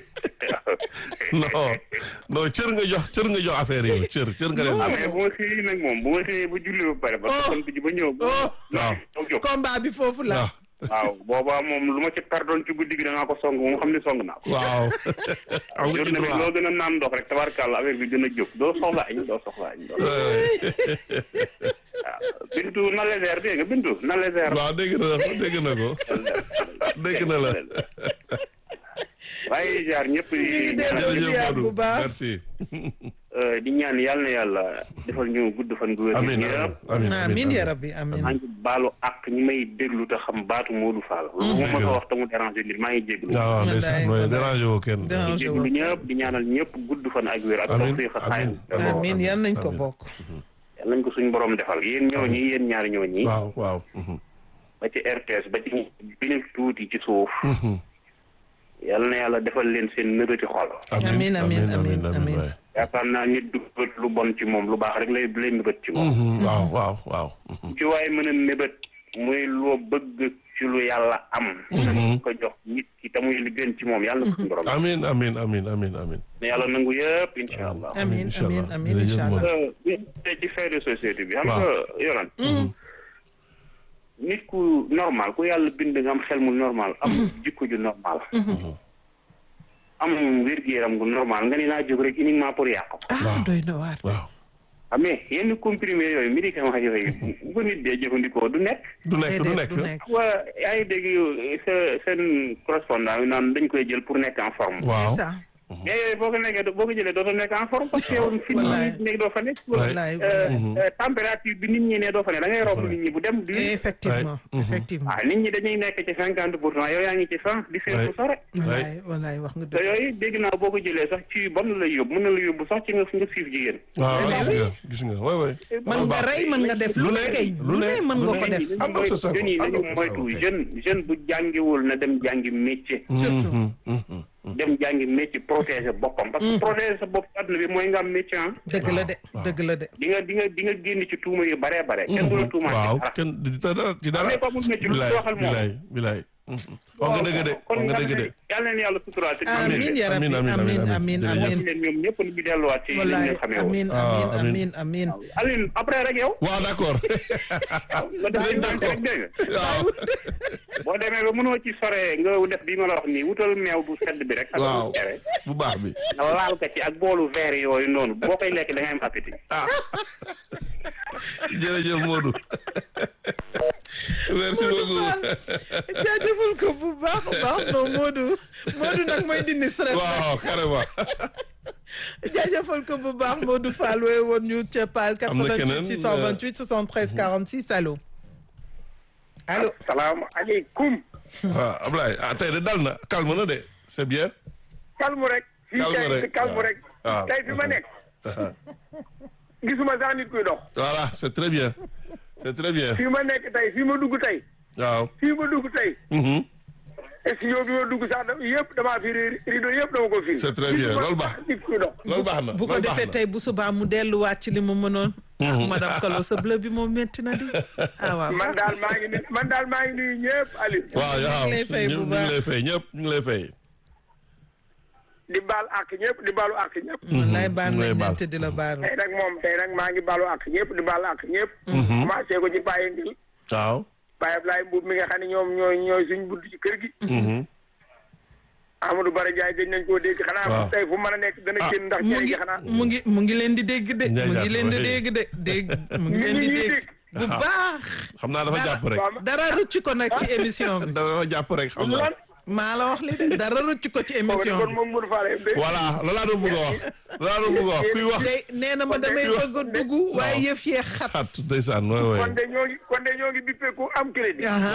Speaker 1: non non cër nga jox cër nga jox affaire yi cër cër nga leen
Speaker 5: ah
Speaker 1: jox
Speaker 5: mais bu ma xëyee nag moom bu ma xëyee ba julli ba pare ba
Speaker 2: Oh.
Speaker 5: kon bi ba ñëw
Speaker 2: oh
Speaker 1: waaw
Speaker 5: non jóg
Speaker 2: combat bi foofu la
Speaker 1: waaw
Speaker 5: waaw boobaa moom lu ma ci perdoon ci guddi gi danaa ko song moom xam ne song naa ko
Speaker 1: waaw am nga ci
Speaker 5: journée bi
Speaker 1: droit
Speaker 5: loo gën a naan ndox rek tabarkàlla affaire bi gën a jóg doo soxla añ doo soxla añ doo waaw bintu na légère dégg nga bintu na légère
Speaker 1: waaw dégg na dégg na ko dégg na la
Speaker 5: waaye jaar ñëpp di
Speaker 2: ngi dellu
Speaker 5: ñaanal
Speaker 2: di ziar
Speaker 1: jërëjëf
Speaker 2: bu
Speaker 1: Modou
Speaker 2: baax.
Speaker 1: merci
Speaker 5: euh, di ñaan yàlla na yàlla defal ñu gudd fan gu wér
Speaker 1: amiin
Speaker 5: ñëpp
Speaker 1: amiin
Speaker 2: amiin ya rabbi amiin
Speaker 5: maa ngi baalu ak ñi may déglu te xam baatu Modou Fall lu ma mën a wax te mu déranger nit maa ngi jéglu
Speaker 1: waaw waaw ndeysaan mooy
Speaker 2: Wallaay,
Speaker 1: dérangé woo kenn
Speaker 2: Dérange
Speaker 5: di jéglu ñëpp di ñaanal ñëpp gudd fan ak wér ak
Speaker 1: Amiin,
Speaker 5: tawfiq ak
Speaker 1: amiin,
Speaker 5: xayr
Speaker 2: amiin yal nañ ko
Speaker 1: amiin.
Speaker 2: bokk
Speaker 5: yàlla nañ ko suñu borom defal yéen ñooñi yéen ñaari ñooñi
Speaker 1: waaw waaw mhm.
Speaker 5: ba ci RTS ba ci bi nekk tuuti ci suuf yàlla na yàlla defal leen seen nëbëti xol
Speaker 2: Amiin, amiin, amiin, amiin.
Speaker 1: waay.
Speaker 5: yaakaar naa nit du bët lu bon ci moom lu baax rek lay lay nëbët ci moom
Speaker 1: Mhm, waaw waaw waaw mhm.
Speaker 5: ci waaye mën a nëbët muy loo bëgg ci lu yàlla am nga ko jox nit ki te muy li gën ci moom yàlla na ko suñu borom
Speaker 1: amiin amiin amiin amiin amiin
Speaker 5: ne yàlla nangu yëpp incha allah
Speaker 2: amiin
Speaker 1: incha
Speaker 2: amiin
Speaker 1: allah.
Speaker 2: amiin
Speaker 1: Jërëjëf
Speaker 2: incha allah
Speaker 1: Modou.
Speaker 5: Euh, bi tey ci fait de société bi xam
Speaker 1: Waaw.
Speaker 5: nga yoran nit ku normal ku yàlla bind nga am xel mu normal am jikko ju normal am wér-gu-yaram gu normal nga ni naa jóg rek uniquement pour yàq ko
Speaker 2: ah doy na waar
Speaker 1: waaw
Speaker 5: ah mais yenn comprimé yooyu médicament yooyu bu ko nit dee jëfandikoo du nekk
Speaker 1: du nekk du
Speaker 2: déedéet
Speaker 1: nekk
Speaker 2: du nekk
Speaker 5: waa yaa ngi dégg yow sa seen correspondant yi naan dañ koy jël pour nekk en forme
Speaker 1: waaw
Speaker 2: c'est ça
Speaker 5: mais yooyu boo ko nekkee boo ko jëlee dootoo nekk en forme parce que yow fi nit
Speaker 2: Wallaay.
Speaker 5: ñi nekk doo fa nekk
Speaker 2: wallaay
Speaker 5: Euh,
Speaker 2: wallaay
Speaker 5: euh, température bi nit ñi ne doo fa ne da ngay romb nit ñi bu dem di
Speaker 2: effectivement
Speaker 1: Ouais.
Speaker 2: effectivement
Speaker 5: ah nit ñi dañuy nekk ci cinquante pour cent yow yaa ngi ci cent di seet bu sore
Speaker 2: wallaay wallaay wax nga
Speaker 5: te
Speaker 2: dëgg
Speaker 5: yooyu dégg naa boo ko jëlee sax ci bon la lay yóbbu mën na la yóbbu sax ci nga nga siif jigéen
Speaker 1: waaw
Speaker 2: Mais
Speaker 1: gis
Speaker 2: oui.
Speaker 1: nga gis nga waay waay
Speaker 2: mën nga rey mën nga def lu ne kay lu ne mën nga ko def
Speaker 1: am na sa sago,
Speaker 5: jeunes yi
Speaker 1: am na
Speaker 5: nañu
Speaker 1: sa
Speaker 5: moytu
Speaker 1: sago, kay.
Speaker 5: jeune jeune bu jàngiwul na dem jàngi métier
Speaker 2: surtout
Speaker 1: Mhm, mhm.
Speaker 5: dem jàngi métier protéger boppam parce que protéger sa bopp ci àdduna bi mooy nga am métier ah
Speaker 2: dëgg la de dëgg la de
Speaker 5: di nga di nga di nga génn ci tuuma yu baree bare kenn du la tuumaat ci
Speaker 1: waaw
Speaker 5: dara
Speaker 1: kenn di dara ci dara
Speaker 5: mais ko amul métier lu
Speaker 1: bilaay
Speaker 5: waxal moom
Speaker 1: bilaay bilaay Mhm. wax nga dëgg de
Speaker 5: kon
Speaker 1: wax nga dëgg de
Speaker 5: yàlla leen yàlla suturaal te
Speaker 2: amiin ya rabbi
Speaker 1: Amiin, amiin,
Speaker 2: amiin
Speaker 1: amiin,
Speaker 2: amiin
Speaker 1: jërëjëf.
Speaker 2: amiin
Speaker 5: leen ñoom ñëpp ñu delluwaat ci li
Speaker 2: wallaay
Speaker 5: ñu xamee woon
Speaker 2: amiin
Speaker 1: Ah,
Speaker 2: amiin
Speaker 1: amiin.
Speaker 2: amiin amiin
Speaker 5: Aline après rek yow
Speaker 1: waaw d'accord
Speaker 5: nga def leen dànk rek dégg nga
Speaker 1: waaw
Speaker 5: boo demee ba mënoo ci sore nga def bi ma la wax nii wutal meew bu sedd bi rek ak
Speaker 1: waaw
Speaker 5: bu cere
Speaker 1: bu baax bi
Speaker 5: nga laal ko ci ak boolu verre yooyu noonu boo koy lekk da ngay am appétit
Speaker 1: ah jërëjëf Modou merci beaucoup
Speaker 2: jaajëfal ko bu baax a baax non Modou Modou nag mooy dindi stress
Speaker 1: waaw carrément
Speaker 2: jaajëfal ko bu baax Modou Fall wooye woon ñu ca Paal
Speaker 1: Am na
Speaker 2: 88
Speaker 1: keneen,
Speaker 2: 628 73 46 allo allo
Speaker 5: salaamaaleykum
Speaker 1: waaw Ablaye ah tey de dal na calme na de c'est bien
Speaker 6: calme rek fii
Speaker 1: Calme
Speaker 6: kay
Speaker 1: rek,
Speaker 6: si calme
Speaker 1: waaw.
Speaker 6: rek
Speaker 1: waaw.
Speaker 6: tey fi ma nekk gisuma sax nit kuy dox
Speaker 1: voilà c'est très bien c'est très bien
Speaker 6: fii ma nekk tey fii ma dugg tey
Speaker 1: waaw
Speaker 6: fii ma dugg tey
Speaker 1: Mhm.
Speaker 6: studio bi ma dugg sax da yëpp damaa fi rideau yëpp dama ko fi
Speaker 1: C'est très bien, loolu baax.
Speaker 6: nit kuy dox
Speaker 1: loolu baax na
Speaker 2: bu ko
Speaker 1: loolu baax
Speaker 2: defee
Speaker 1: na.
Speaker 2: tey bu subaa mu delluwaat ci li mu mënoon. ah madame Kalo sa bleu bi moom métti na di. ah waaw
Speaker 6: man daal maa ngi nuyu man daal maa ngi nuyu ñëpp Aliou
Speaker 1: waaw
Speaker 2: ñu
Speaker 1: waaw
Speaker 2: ngi lay fay bu
Speaker 1: ñu ngi
Speaker 2: baax.
Speaker 1: lay fay ñëpp ñu ngi lay fay.
Speaker 6: di baal ak ñëpp di baalu ak ñëpp
Speaker 2: wallaay baal
Speaker 1: mu lay
Speaker 2: nañ
Speaker 1: baal.
Speaker 2: leen te di la baalu.
Speaker 6: tey nag moom tey nag maa ngi baalu ak ñëpp di baalu ak ñëpp commencé ko ci Baye Ngil
Speaker 1: waaw.
Speaker 6: Baye Ablaye Mbuub mi nga xam ne ñoom ñooy ñooy suñ bunt ci kër gi
Speaker 1: Mhm.
Speaker 6: Amadou Bara Ndiaye gëj nañ koo dégg xanaa
Speaker 1: waaw.
Speaker 6: tey fu mën a nekk dana génn ndax
Speaker 2: mu
Speaker 6: cere
Speaker 2: ngi
Speaker 6: gi xanaa
Speaker 2: mu ngi mu ngi leen di dégg de.
Speaker 1: Ndiaye
Speaker 2: mu ngi
Speaker 1: jàpp
Speaker 2: leen di
Speaker 1: waaye.
Speaker 2: dégg de dégg mu ngi
Speaker 6: Nit
Speaker 2: leen di
Speaker 6: ñi ñuy
Speaker 2: dégg.
Speaker 6: dégg.
Speaker 2: bu baax.
Speaker 1: xam naa dafa jàpp rek.
Speaker 6: waaw
Speaker 2: dara rëcc ko nag ci émission bi.
Speaker 1: dafa jàpp rek xam naa.
Speaker 6: lan
Speaker 2: maa la wax li de dara rëcc ko ci
Speaker 6: boobu
Speaker 2: émission
Speaker 6: kon
Speaker 2: bi.
Speaker 6: moom Mourou Fall de
Speaker 1: voilà loolu laa doon bëgg a wax. loolu laa doon bëgg a wax kuy wax.
Speaker 2: tey nee na ma damay bëgg a dugg waaye yëf yee xat.
Speaker 1: xat ndeysaan waay waay.
Speaker 6: kon de ñoo ngi kon de ñoo ngi bippe ku am crédit
Speaker 2: Aha.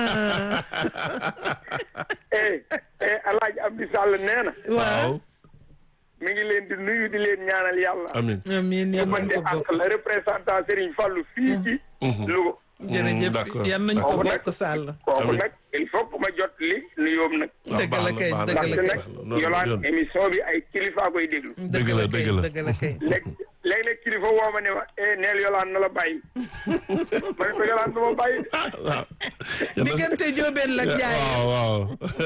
Speaker 6: eh eh Alaaji Abdi Sall nee na
Speaker 2: waaw.
Speaker 6: mi ngi leen di nuyu di leen ñaanal yàlla
Speaker 1: amiin.
Speaker 2: amiin yal
Speaker 6: man
Speaker 2: nañ
Speaker 6: de
Speaker 2: ko bokk.
Speaker 6: ak la représentant Serigne Fallou fii ci Louga
Speaker 2: jërëjëf
Speaker 1: d'accord,
Speaker 2: yal nañ ko
Speaker 6: d'accord.
Speaker 2: bokk Sall.
Speaker 6: kooku
Speaker 1: Amiin.
Speaker 6: nag il faut que ma jot li nuyoom nag
Speaker 1: waaw
Speaker 2: dëgg la
Speaker 1: baax na,
Speaker 2: kay,
Speaker 1: baax na,
Speaker 2: dëgg la
Speaker 6: ndaxte
Speaker 2: kay.
Speaker 6: nag
Speaker 1: loolu
Speaker 6: yolaan
Speaker 1: yoon.
Speaker 6: émission bi ay kilifa koy déglu
Speaker 1: Dëgg la, dëgg la.
Speaker 2: dëgg la kay.
Speaker 6: léeg léeg-léeg kilifa woo ma ne ma eh neel yolaan na la bàyyi ma ne ko yolaan du ma bàyyi de.
Speaker 1: waaw.
Speaker 2: diggante Jóobeen la ak Njaay.
Speaker 1: waaw waaw.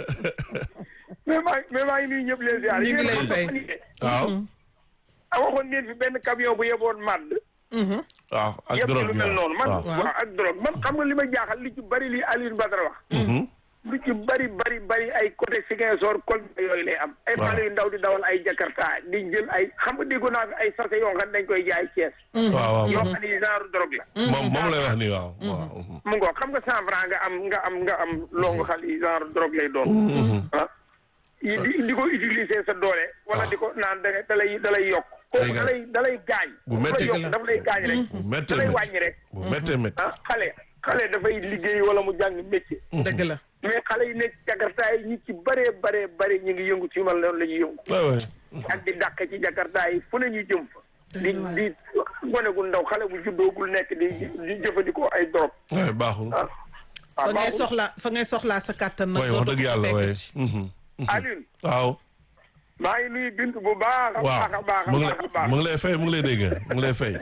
Speaker 6: mais maa mais maa ngi nuyu ñëpp leen ziar
Speaker 2: Ñu ngi lay fay.
Speaker 1: waaw.
Speaker 6: a waxoon ngeen fi benn camion bu yeboon màdd
Speaker 1: waaw ak
Speaker 6: yëpp
Speaker 1: drogue
Speaker 6: lu
Speaker 1: bi
Speaker 6: mel noonu man
Speaker 1: waaw.
Speaker 6: waaw ak drogue man xam nga li ma jaaxal li ci bari li Alioune Badara wax
Speaker 1: Mhm.
Speaker 6: lu ci bari bari bari ay côté Ziguinchor Kolda yooyu lay am ay
Speaker 1: Waaw.
Speaker 6: xale yu ndaw di dawal ay Jakarta di jël ay xam nga déggoon naa fi ay sachet yoo xam ne dañ koy jaay Thiès
Speaker 1: waaw waaw.
Speaker 6: yoo xam ne genre drogue la
Speaker 1: moom moom lay wax nii waaw. waaw.
Speaker 6: mu ngoo xam nga cent franc nga am nga am nga am longu xal yi genre drogue lay doon ah yi di di ko utiliser sa doole wala di ko naan da da lay da lay yokk kooku da lay da lay gaañ
Speaker 1: Bu
Speaker 6: du la
Speaker 1: metti
Speaker 6: yokk daf lay gaañ rek
Speaker 1: bu
Speaker 6: da
Speaker 1: méttee
Speaker 6: lay
Speaker 1: métti
Speaker 6: wàññi rek
Speaker 1: bu méttee métti.
Speaker 6: ah xale xale dafay liggéey wala mu jàng métier
Speaker 2: dëgg la.
Speaker 6: mais xale yi nekk jakarta yi ñi ci bëree bëree bëri ñu ngi yëngu ci mal noonu la ñuy yëngu
Speaker 1: waay waay.
Speaker 6: ak di dàq ci jakarta yi fu ne ñu jëm fa di di gone gu ndaw xale bu juddoogul nekk di di jëfandikoo ay drogue
Speaker 1: waay baaxul.
Speaker 6: ah
Speaker 2: fa
Speaker 6: ah
Speaker 2: ngay
Speaker 6: baaxul
Speaker 2: soxla fa ngay soxlaa sa kàttan nag.
Speaker 1: waay wax
Speaker 2: dootu
Speaker 1: dëgg
Speaker 2: ko
Speaker 1: yàlla waay.
Speaker 2: fekkati.
Speaker 1: Mhm.
Speaker 6: Alioune
Speaker 1: waaw.
Speaker 6: maa ngi nuyu bint bu baax a
Speaker 1: waaw
Speaker 6: baax a baax a
Speaker 1: mu ngi
Speaker 6: baax a
Speaker 1: lay
Speaker 6: baax
Speaker 1: mu ngi lay fay mu ngi lay dégg mu ngi lay fay.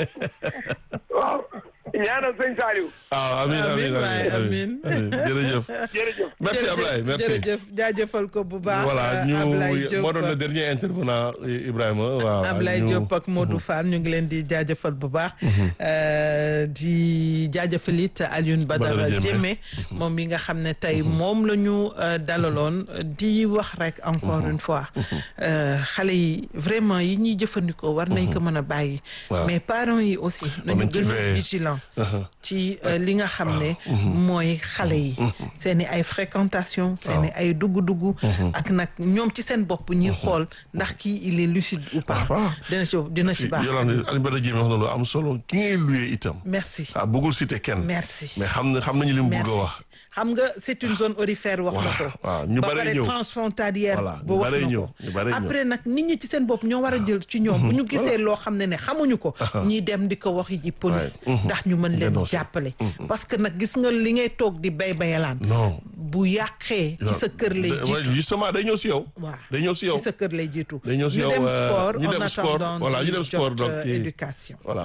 Speaker 6: waaw ñaanal sëñ Saliou
Speaker 1: waaw amiin amiin
Speaker 2: Amiin waay,
Speaker 1: amiin
Speaker 2: amiin.
Speaker 1: jërëjëf.
Speaker 6: jërëjëf
Speaker 1: merci
Speaker 2: Jërëjëf,
Speaker 1: Ablaye merci.
Speaker 2: jërëjëf jaajëfal ko bu baax.
Speaker 1: voilà ñu
Speaker 2: Ablaye Diop
Speaker 1: moo doon le dernier intervenant Ibrahima waaw.
Speaker 2: Ablaye
Speaker 1: ñu-
Speaker 2: Diop ak Modou Fall ñu ngi leen di jaajëfal bu baax. Euh, di jaajëfal it Alioune Badara
Speaker 1: Badara
Speaker 2: Diémé
Speaker 1: Diémé.
Speaker 2: moom mi nga xam ne tey moom la ñu euh, dalaloon di wax rek encore une fois euh, xale yi vraiment yi ñuy jëfandikoo war nañ ko mën a bàyyi.
Speaker 1: Waaw.
Speaker 2: mais parents yi aussi nañu
Speaker 1: nañ ci
Speaker 2: gën a
Speaker 1: veiller.
Speaker 2: vigilant
Speaker 1: Uh-huh.
Speaker 2: ci euh, li nga xam ne mooy xale yi seen i ay fréquentation seen i ay dugg-dugg ak nag ñoom ci seen bopp ñuy xool ndax kii il est lucide ou pas
Speaker 1: Ah, waaw.
Speaker 2: dina ci dina ci baax
Speaker 1: Yolande Alioune Badara Diémé wax na lu am solo ki ngay luyee itam.
Speaker 2: merci
Speaker 1: ah bëggul cité kenn.
Speaker 2: merci
Speaker 1: mais xam na xam nañu li mu bëgg
Speaker 2: merci
Speaker 1: a wax.
Speaker 2: xam nga c'est une zone aurifère wax na ko
Speaker 1: waaw, ñu
Speaker 2: ba
Speaker 1: bare
Speaker 2: pare
Speaker 1: ñëw.
Speaker 2: transfrontalière
Speaker 1: Voilà,
Speaker 2: ba
Speaker 1: ñu
Speaker 2: wax
Speaker 1: bare
Speaker 2: na
Speaker 1: ñëw,
Speaker 2: ko
Speaker 1: ñu bare ñëw.
Speaker 2: après nag nit ñi ci seen bopp ñoo war a jël ci ñoom bu ñu gisee loo xam ne ne xamuñu ko ñiy dem di ko wax ji police
Speaker 1: Ouais, mhm.
Speaker 2: ndax ñu mën leen
Speaker 1: Dénoncer.
Speaker 2: jàppale parce que nag gis nga li ngay toog di bay bayalaan
Speaker 1: non.
Speaker 2: bu yàqee ci sa kër lay
Speaker 1: Da- ouais,
Speaker 2: jiitu
Speaker 1: justement day ñëw si yow.
Speaker 2: waaw
Speaker 1: day ñëw si yow.
Speaker 2: ci sa kër lay jiitu
Speaker 1: Day ñëw si
Speaker 2: ñu
Speaker 1: yow,
Speaker 2: dem
Speaker 1: euh,
Speaker 2: sport
Speaker 1: ñu
Speaker 2: en
Speaker 1: dem sport,
Speaker 2: attendant
Speaker 1: voilà, ñu
Speaker 2: di
Speaker 1: dem sport,
Speaker 2: jot,
Speaker 1: donc,
Speaker 2: euh,
Speaker 1: kii-
Speaker 2: éducation
Speaker 1: voilà.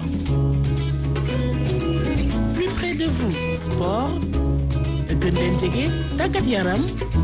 Speaker 3: plus près de vous sport gën leen jege tàggat yaram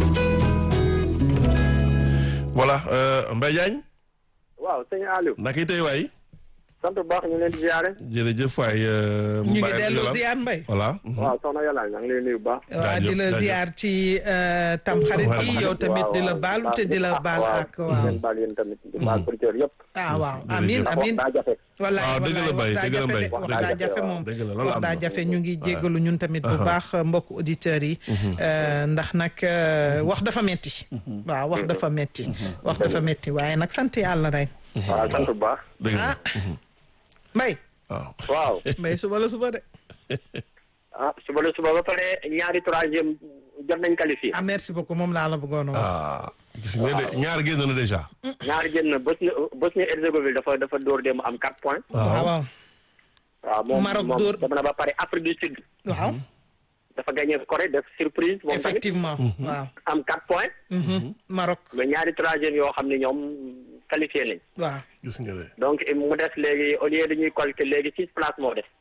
Speaker 1: voilà euh, Mbaye Diagne
Speaker 5: waaw sëñ Aliou
Speaker 1: naka yi tey waay
Speaker 5: sant bu baax ñu leen di ziare.
Speaker 1: jërëjëf waay. euh,
Speaker 2: ñu ngi
Speaker 1: Mbaye
Speaker 2: dellu
Speaker 1: Abdoulaye.
Speaker 2: ziar mbay
Speaker 1: voilà.
Speaker 5: waaw soxna Yàlla maa ngi lay nuyu bu baax.
Speaker 2: waa di la
Speaker 1: jaajëf.
Speaker 2: ziar ci euh, tamxarit bi
Speaker 1: Tamxarit.
Speaker 2: yow tamit di la
Speaker 5: waaw,
Speaker 2: baalu
Speaker 5: waaw,
Speaker 2: te di la
Speaker 5: ah,
Speaker 2: baal
Speaker 5: waaw,
Speaker 2: ak
Speaker 5: di
Speaker 2: waaw
Speaker 5: leen baal yéen tamit di baal auditeurs yëpp.
Speaker 2: ah waaw
Speaker 1: Jërëjëf.
Speaker 2: amin
Speaker 1: Ndax
Speaker 2: amin
Speaker 5: daa jafe.
Speaker 2: wallaay
Speaker 1: waaw, dëgg la
Speaker 2: wallaay
Speaker 1: Mbaye,
Speaker 2: wax daa
Speaker 1: dëgg la
Speaker 2: jafe
Speaker 1: Mbaye,
Speaker 2: de wax
Speaker 5: dëgg la,
Speaker 2: daa jafe
Speaker 5: waaw.
Speaker 2: moom
Speaker 1: dëgg la, loolu
Speaker 2: wax
Speaker 1: am
Speaker 2: daa
Speaker 1: na.
Speaker 2: jafe ñu ngi jéggalu ñun tamit bu baax mbokk auditeurs yi euh, ndax nag euh, wax dafa metti waaw wax dafa metti wax dafa metti waaye nag sant yàlla rek
Speaker 5: waaw sant bu baax.
Speaker 1: dëgg la.
Speaker 2: ah mbay
Speaker 1: waaw.
Speaker 5: waaw.
Speaker 2: mbay suba la suba de
Speaker 5: ah suba la suba ba pare ñaari troisième jot nañ qualifié.
Speaker 2: ah merci beaucoup moom laa la bëggoon a wax
Speaker 1: ah gis nga de ñaar génn na déjà.
Speaker 5: ñaari génn Bosnie Bosnie Herzégovine dafa dafa dóor dem am 4 points.
Speaker 2: waaw waaw
Speaker 5: waaw moom
Speaker 2: Maroc
Speaker 5: moom
Speaker 2: dóor-
Speaker 5: dem na ba pare Afrique du Sud.
Speaker 2: waaw
Speaker 7: dafa gagné Corée def surprise moom tamit
Speaker 2: effectivement waaw
Speaker 7: am 4 points
Speaker 2: Maroc
Speaker 7: mais ñaari troisième yoo xam ne ñoom qualifié nañ
Speaker 2: waaw
Speaker 1: gis nga de.
Speaker 7: donc mu des léegi au lieu dañuy collecté léegi six places moo des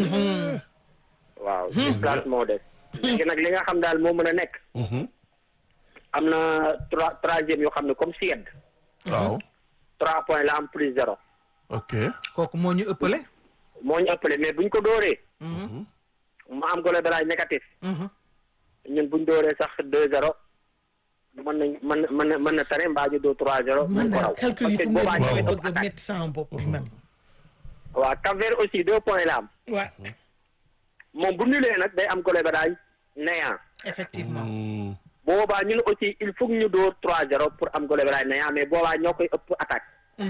Speaker 7: waaw six places moo des léegi nag li nga xam daal moo mën a nekk am na trois troisième yoo xam ne comme Suède
Speaker 1: waaw.
Speaker 7: trois points la am plus zéro
Speaker 1: ok.
Speaker 2: kooku moo ñu ëppale
Speaker 7: moo ñu ëppale mais buñ ko dóoree mu am goal average négatif ñun buñ dóoree sax deux zéro mën nañ mën na mën na mën na tane mbaa ñu dóor trois zéro
Speaker 2: man
Speaker 7: mën ko
Speaker 2: daal
Speaker 7: raw
Speaker 2: calcul yi
Speaker 7: parce
Speaker 2: fu
Speaker 7: que
Speaker 2: mu
Speaker 7: boobaa
Speaker 2: ne
Speaker 7: ñooy
Speaker 2: nii
Speaker 7: ëpp
Speaker 2: bëgg a
Speaker 7: attaque
Speaker 2: métti sama bopp bi man
Speaker 7: waaw Cap-Vert aussi deux points la am
Speaker 2: waaw
Speaker 7: moom bu nulee nag day am goal average néant
Speaker 2: effectivement
Speaker 1: Hmm.
Speaker 7: boobaa ñun aussi il faut que ñu dóor trois zéro pour am goal average néant mais boobaa ñoo koy ëpp attaque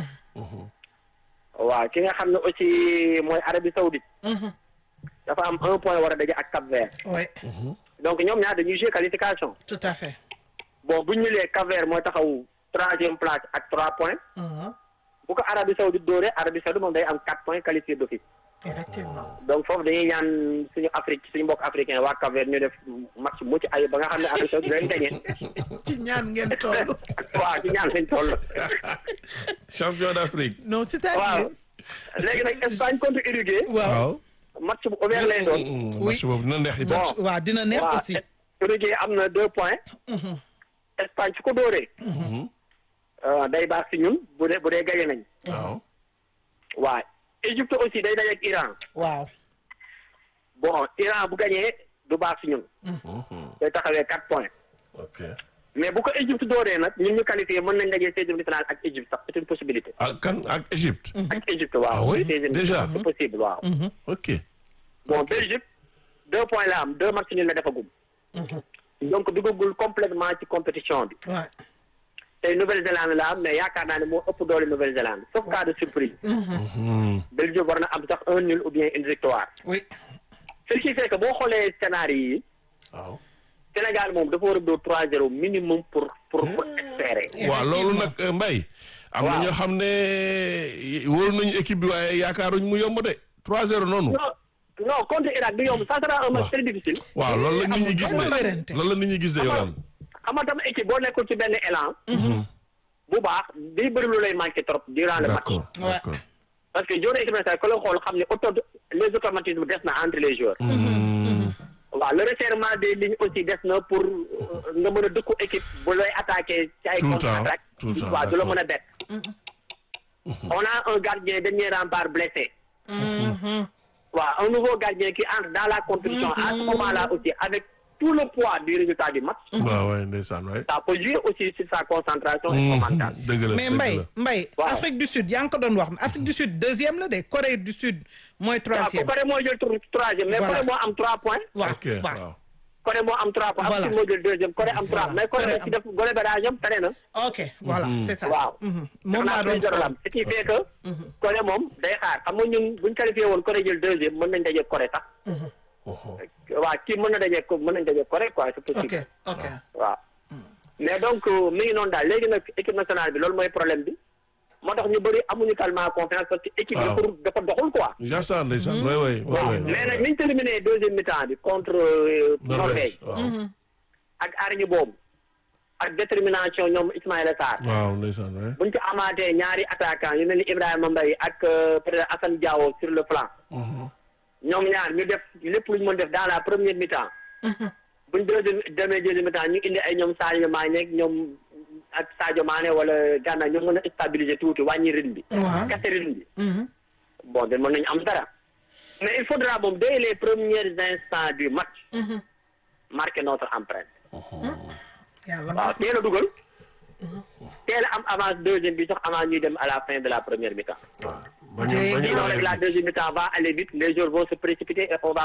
Speaker 7: waaw ki nga xam ne aussi mooy Arabie Saoudite dafa am un point war a daje ak Cap-Vert
Speaker 2: oui
Speaker 7: donc ñoom ñaar dañuy jouer qualification
Speaker 2: tout à fait
Speaker 7: bon bu ñu lee Cap-Vert mooy taxaw troisième place ak trois points bu ko Arabie Saoudite dóoree Arabie Saoudite moom day am quatre points qualifié d'office
Speaker 2: effectivement
Speaker 7: donc foofu dañuy ñaan suñu Afrique suñu mbokk africain waa Cap-Vert ñu def match mucc ayib ba nga xam ne Arabie Saoudite dañ gagné
Speaker 2: ci ñaan ngeen toll
Speaker 7: waaw ci ñaan lañ toll
Speaker 1: champion d'Afrique.
Speaker 2: non
Speaker 7: waaw
Speaker 2: c'est-à-dire
Speaker 7: léegi nag Espagne contre Uruguay
Speaker 2: waaw
Speaker 7: match bu ouvert lay doon
Speaker 1: Hmm, match boobu dina neex itam.
Speaker 7: bon
Speaker 2: waaw dina neex
Speaker 7: waaw
Speaker 2: aussi
Speaker 7: Uruguay am na deux points Espagne su ko dóoree euh, day baax si ñun bu dee bu dee gagné nañ
Speaker 1: waaw.
Speaker 7: waaw Égypte aussi day daje ak Iran
Speaker 2: waaw
Speaker 7: bon Iran bu gagné du baax si ñun day taxawee quatre points
Speaker 1: ok.
Speaker 7: mais bu ko Égypte dooree nag ñun ñu qualifié mën nañ dajee seizième de finale ak Égypte sax c'est une possibilité
Speaker 1: ak kan ak Égypte.
Speaker 7: ak Égypte waaw
Speaker 1: Ah oui?
Speaker 7: seizième de
Speaker 1: Déjà?
Speaker 7: finale, c'est possible waaw
Speaker 1: ok.
Speaker 7: bon Belgique deux points la am deux matchs ñu la defagum donc duggagul complètement ci compétition bi
Speaker 2: waaw
Speaker 7: tey Nouvelle-Zélande la am mais yaakaar naa ne moo ëpp doole Nouvelle-Zélande sauf cas de surprise
Speaker 1: Hmm.
Speaker 7: Belgique war na am sax un nul ou bien une victoire
Speaker 2: oui
Speaker 7: ce qui fait que boo xoolee scénario yi
Speaker 1: waaw.
Speaker 7: Sénégal moom dafa war a dóor 3-0 minimum pour pour pour espérer.
Speaker 1: waaw loolu nag euh, Mbaye. am na
Speaker 7: Waaw.
Speaker 1: ñoo xam ne wóolu nañu équipe bi waaye yaakaaruñ mu yomb de 3-0 noonu.
Speaker 7: non non contre Irak du yomb ça sera un match très difficile.
Speaker 1: waaw loolu la nit ñi gis
Speaker 2: amul
Speaker 1: de
Speaker 2: werante.
Speaker 1: loolu la nit ñi gis de yow am.
Speaker 7: xam nga tam équipe boo nekkul ci benn élan. bu baax day bëri lu lay manqué trop durant le match.
Speaker 1: d'accord
Speaker 2: Ouais.
Speaker 1: d'accord.
Speaker 7: parce que joueur équipe nationale ku la xool xam ne auto les automatismes des na entre les joueurs. waaw le resserrement des lignes aussi des na pour euh, nga mën a dëkku équipe bu lay attaqué ci ay
Speaker 1: Tout le temps,
Speaker 7: contre-attaque.
Speaker 1: tout le temps,
Speaker 7: waaw du la
Speaker 1: d'accord.
Speaker 7: mën a bett. on a un gardien dernier rempart blessé. waaw un nouveau gardien qui entre dans la compétition à ce moment-là aussi avec tout le poids du résultat du match.
Speaker 1: waaw waay ndeysaan waay.
Speaker 7: ça peut jouer aussi sur sa concentration et son mental.
Speaker 1: dëgg la
Speaker 2: mais
Speaker 1: dëgg
Speaker 2: Mbaye
Speaker 1: la.
Speaker 2: Mbaye
Speaker 7: Waaw.
Speaker 2: Afrique du Sud yaa ngi ko doon wax Afrique du Sud deuxième la de Corée du Sud mooy
Speaker 7: waaw
Speaker 2: troisième
Speaker 7: Corée moo jël tro- troisième mais
Speaker 2: Voilà.
Speaker 7: Corée moo am trois points.
Speaker 2: waaw
Speaker 1: ok
Speaker 2: waaw
Speaker 1: waaw.
Speaker 7: Corée moo am trois points.
Speaker 2: Voilà.
Speaker 7: Afrique moo jël deuxième Corée am trois
Speaker 2: Voilà.
Speaker 7: mais Corée
Speaker 2: Corée
Speaker 7: aussi def goal average am tane na.
Speaker 2: ok voilà c'est ça
Speaker 7: waaw.
Speaker 2: Mhm. moom
Speaker 7: Def naa
Speaker 2: laa doon
Speaker 7: plus zéro la am
Speaker 2: xool
Speaker 7: ce qui fait que. Corée moom day xaar xam nga ñun buñ qualifié woon Corée jël deuxième mën nañ daje Corée sax. waaw kii mën na daje ko mën nañ daje Corée quoi c'est
Speaker 2: ok
Speaker 7: possible.
Speaker 2: ok
Speaker 7: waaw mais donc euh, mi ngi noonu daal léegi nag équipe nationale bi loolu mooy problème bi moo tax ñu bëri amuñu tellement confiance parce que équipe bi
Speaker 1: Waaw.
Speaker 7: dafa dafa doxul quoi.
Speaker 1: Jaasaan ndeysaan waay waay waay
Speaker 7: waaw
Speaker 1: waay.
Speaker 7: mais nag niñ terminé deuxième mi-temps bi contre euh, Norvège
Speaker 1: waaw.
Speaker 7: ak arñi boobu ak détermination ñoom Ismaïla Sarr
Speaker 1: waaw ndeysaan waay.
Speaker 7: buñ ci amaatee ñaari attaquant yu mel ni Ibrahima Mbaye ak euh, peut-être Assane Diao sur le flanc ñoom ñaar ñu def lépp lu ñu mën def dans la première mi-temps buñ deuxième demee deuxième mi-temps ñu indi ay ñoom Sadio Mané ak ñoom ak Sadio Mané wala Gana ñoom mën a stabiliser tuuti wàññi rythme bi
Speaker 2: Waaw.
Speaker 7: kase rythme bi bon de mën nañu am dara mais il faudra moom dès les premiers instants du match marquer notre empreinte
Speaker 2: yàlla
Speaker 7: waaw teel a dugal teel a am avance deuxième bi sax avant ñuy dem à la fin de la première mi-temps
Speaker 1: bañ a bañ a
Speaker 7: sinon rek la deuxième mi-temps va aller vite les joueurs vont se précipiter et on va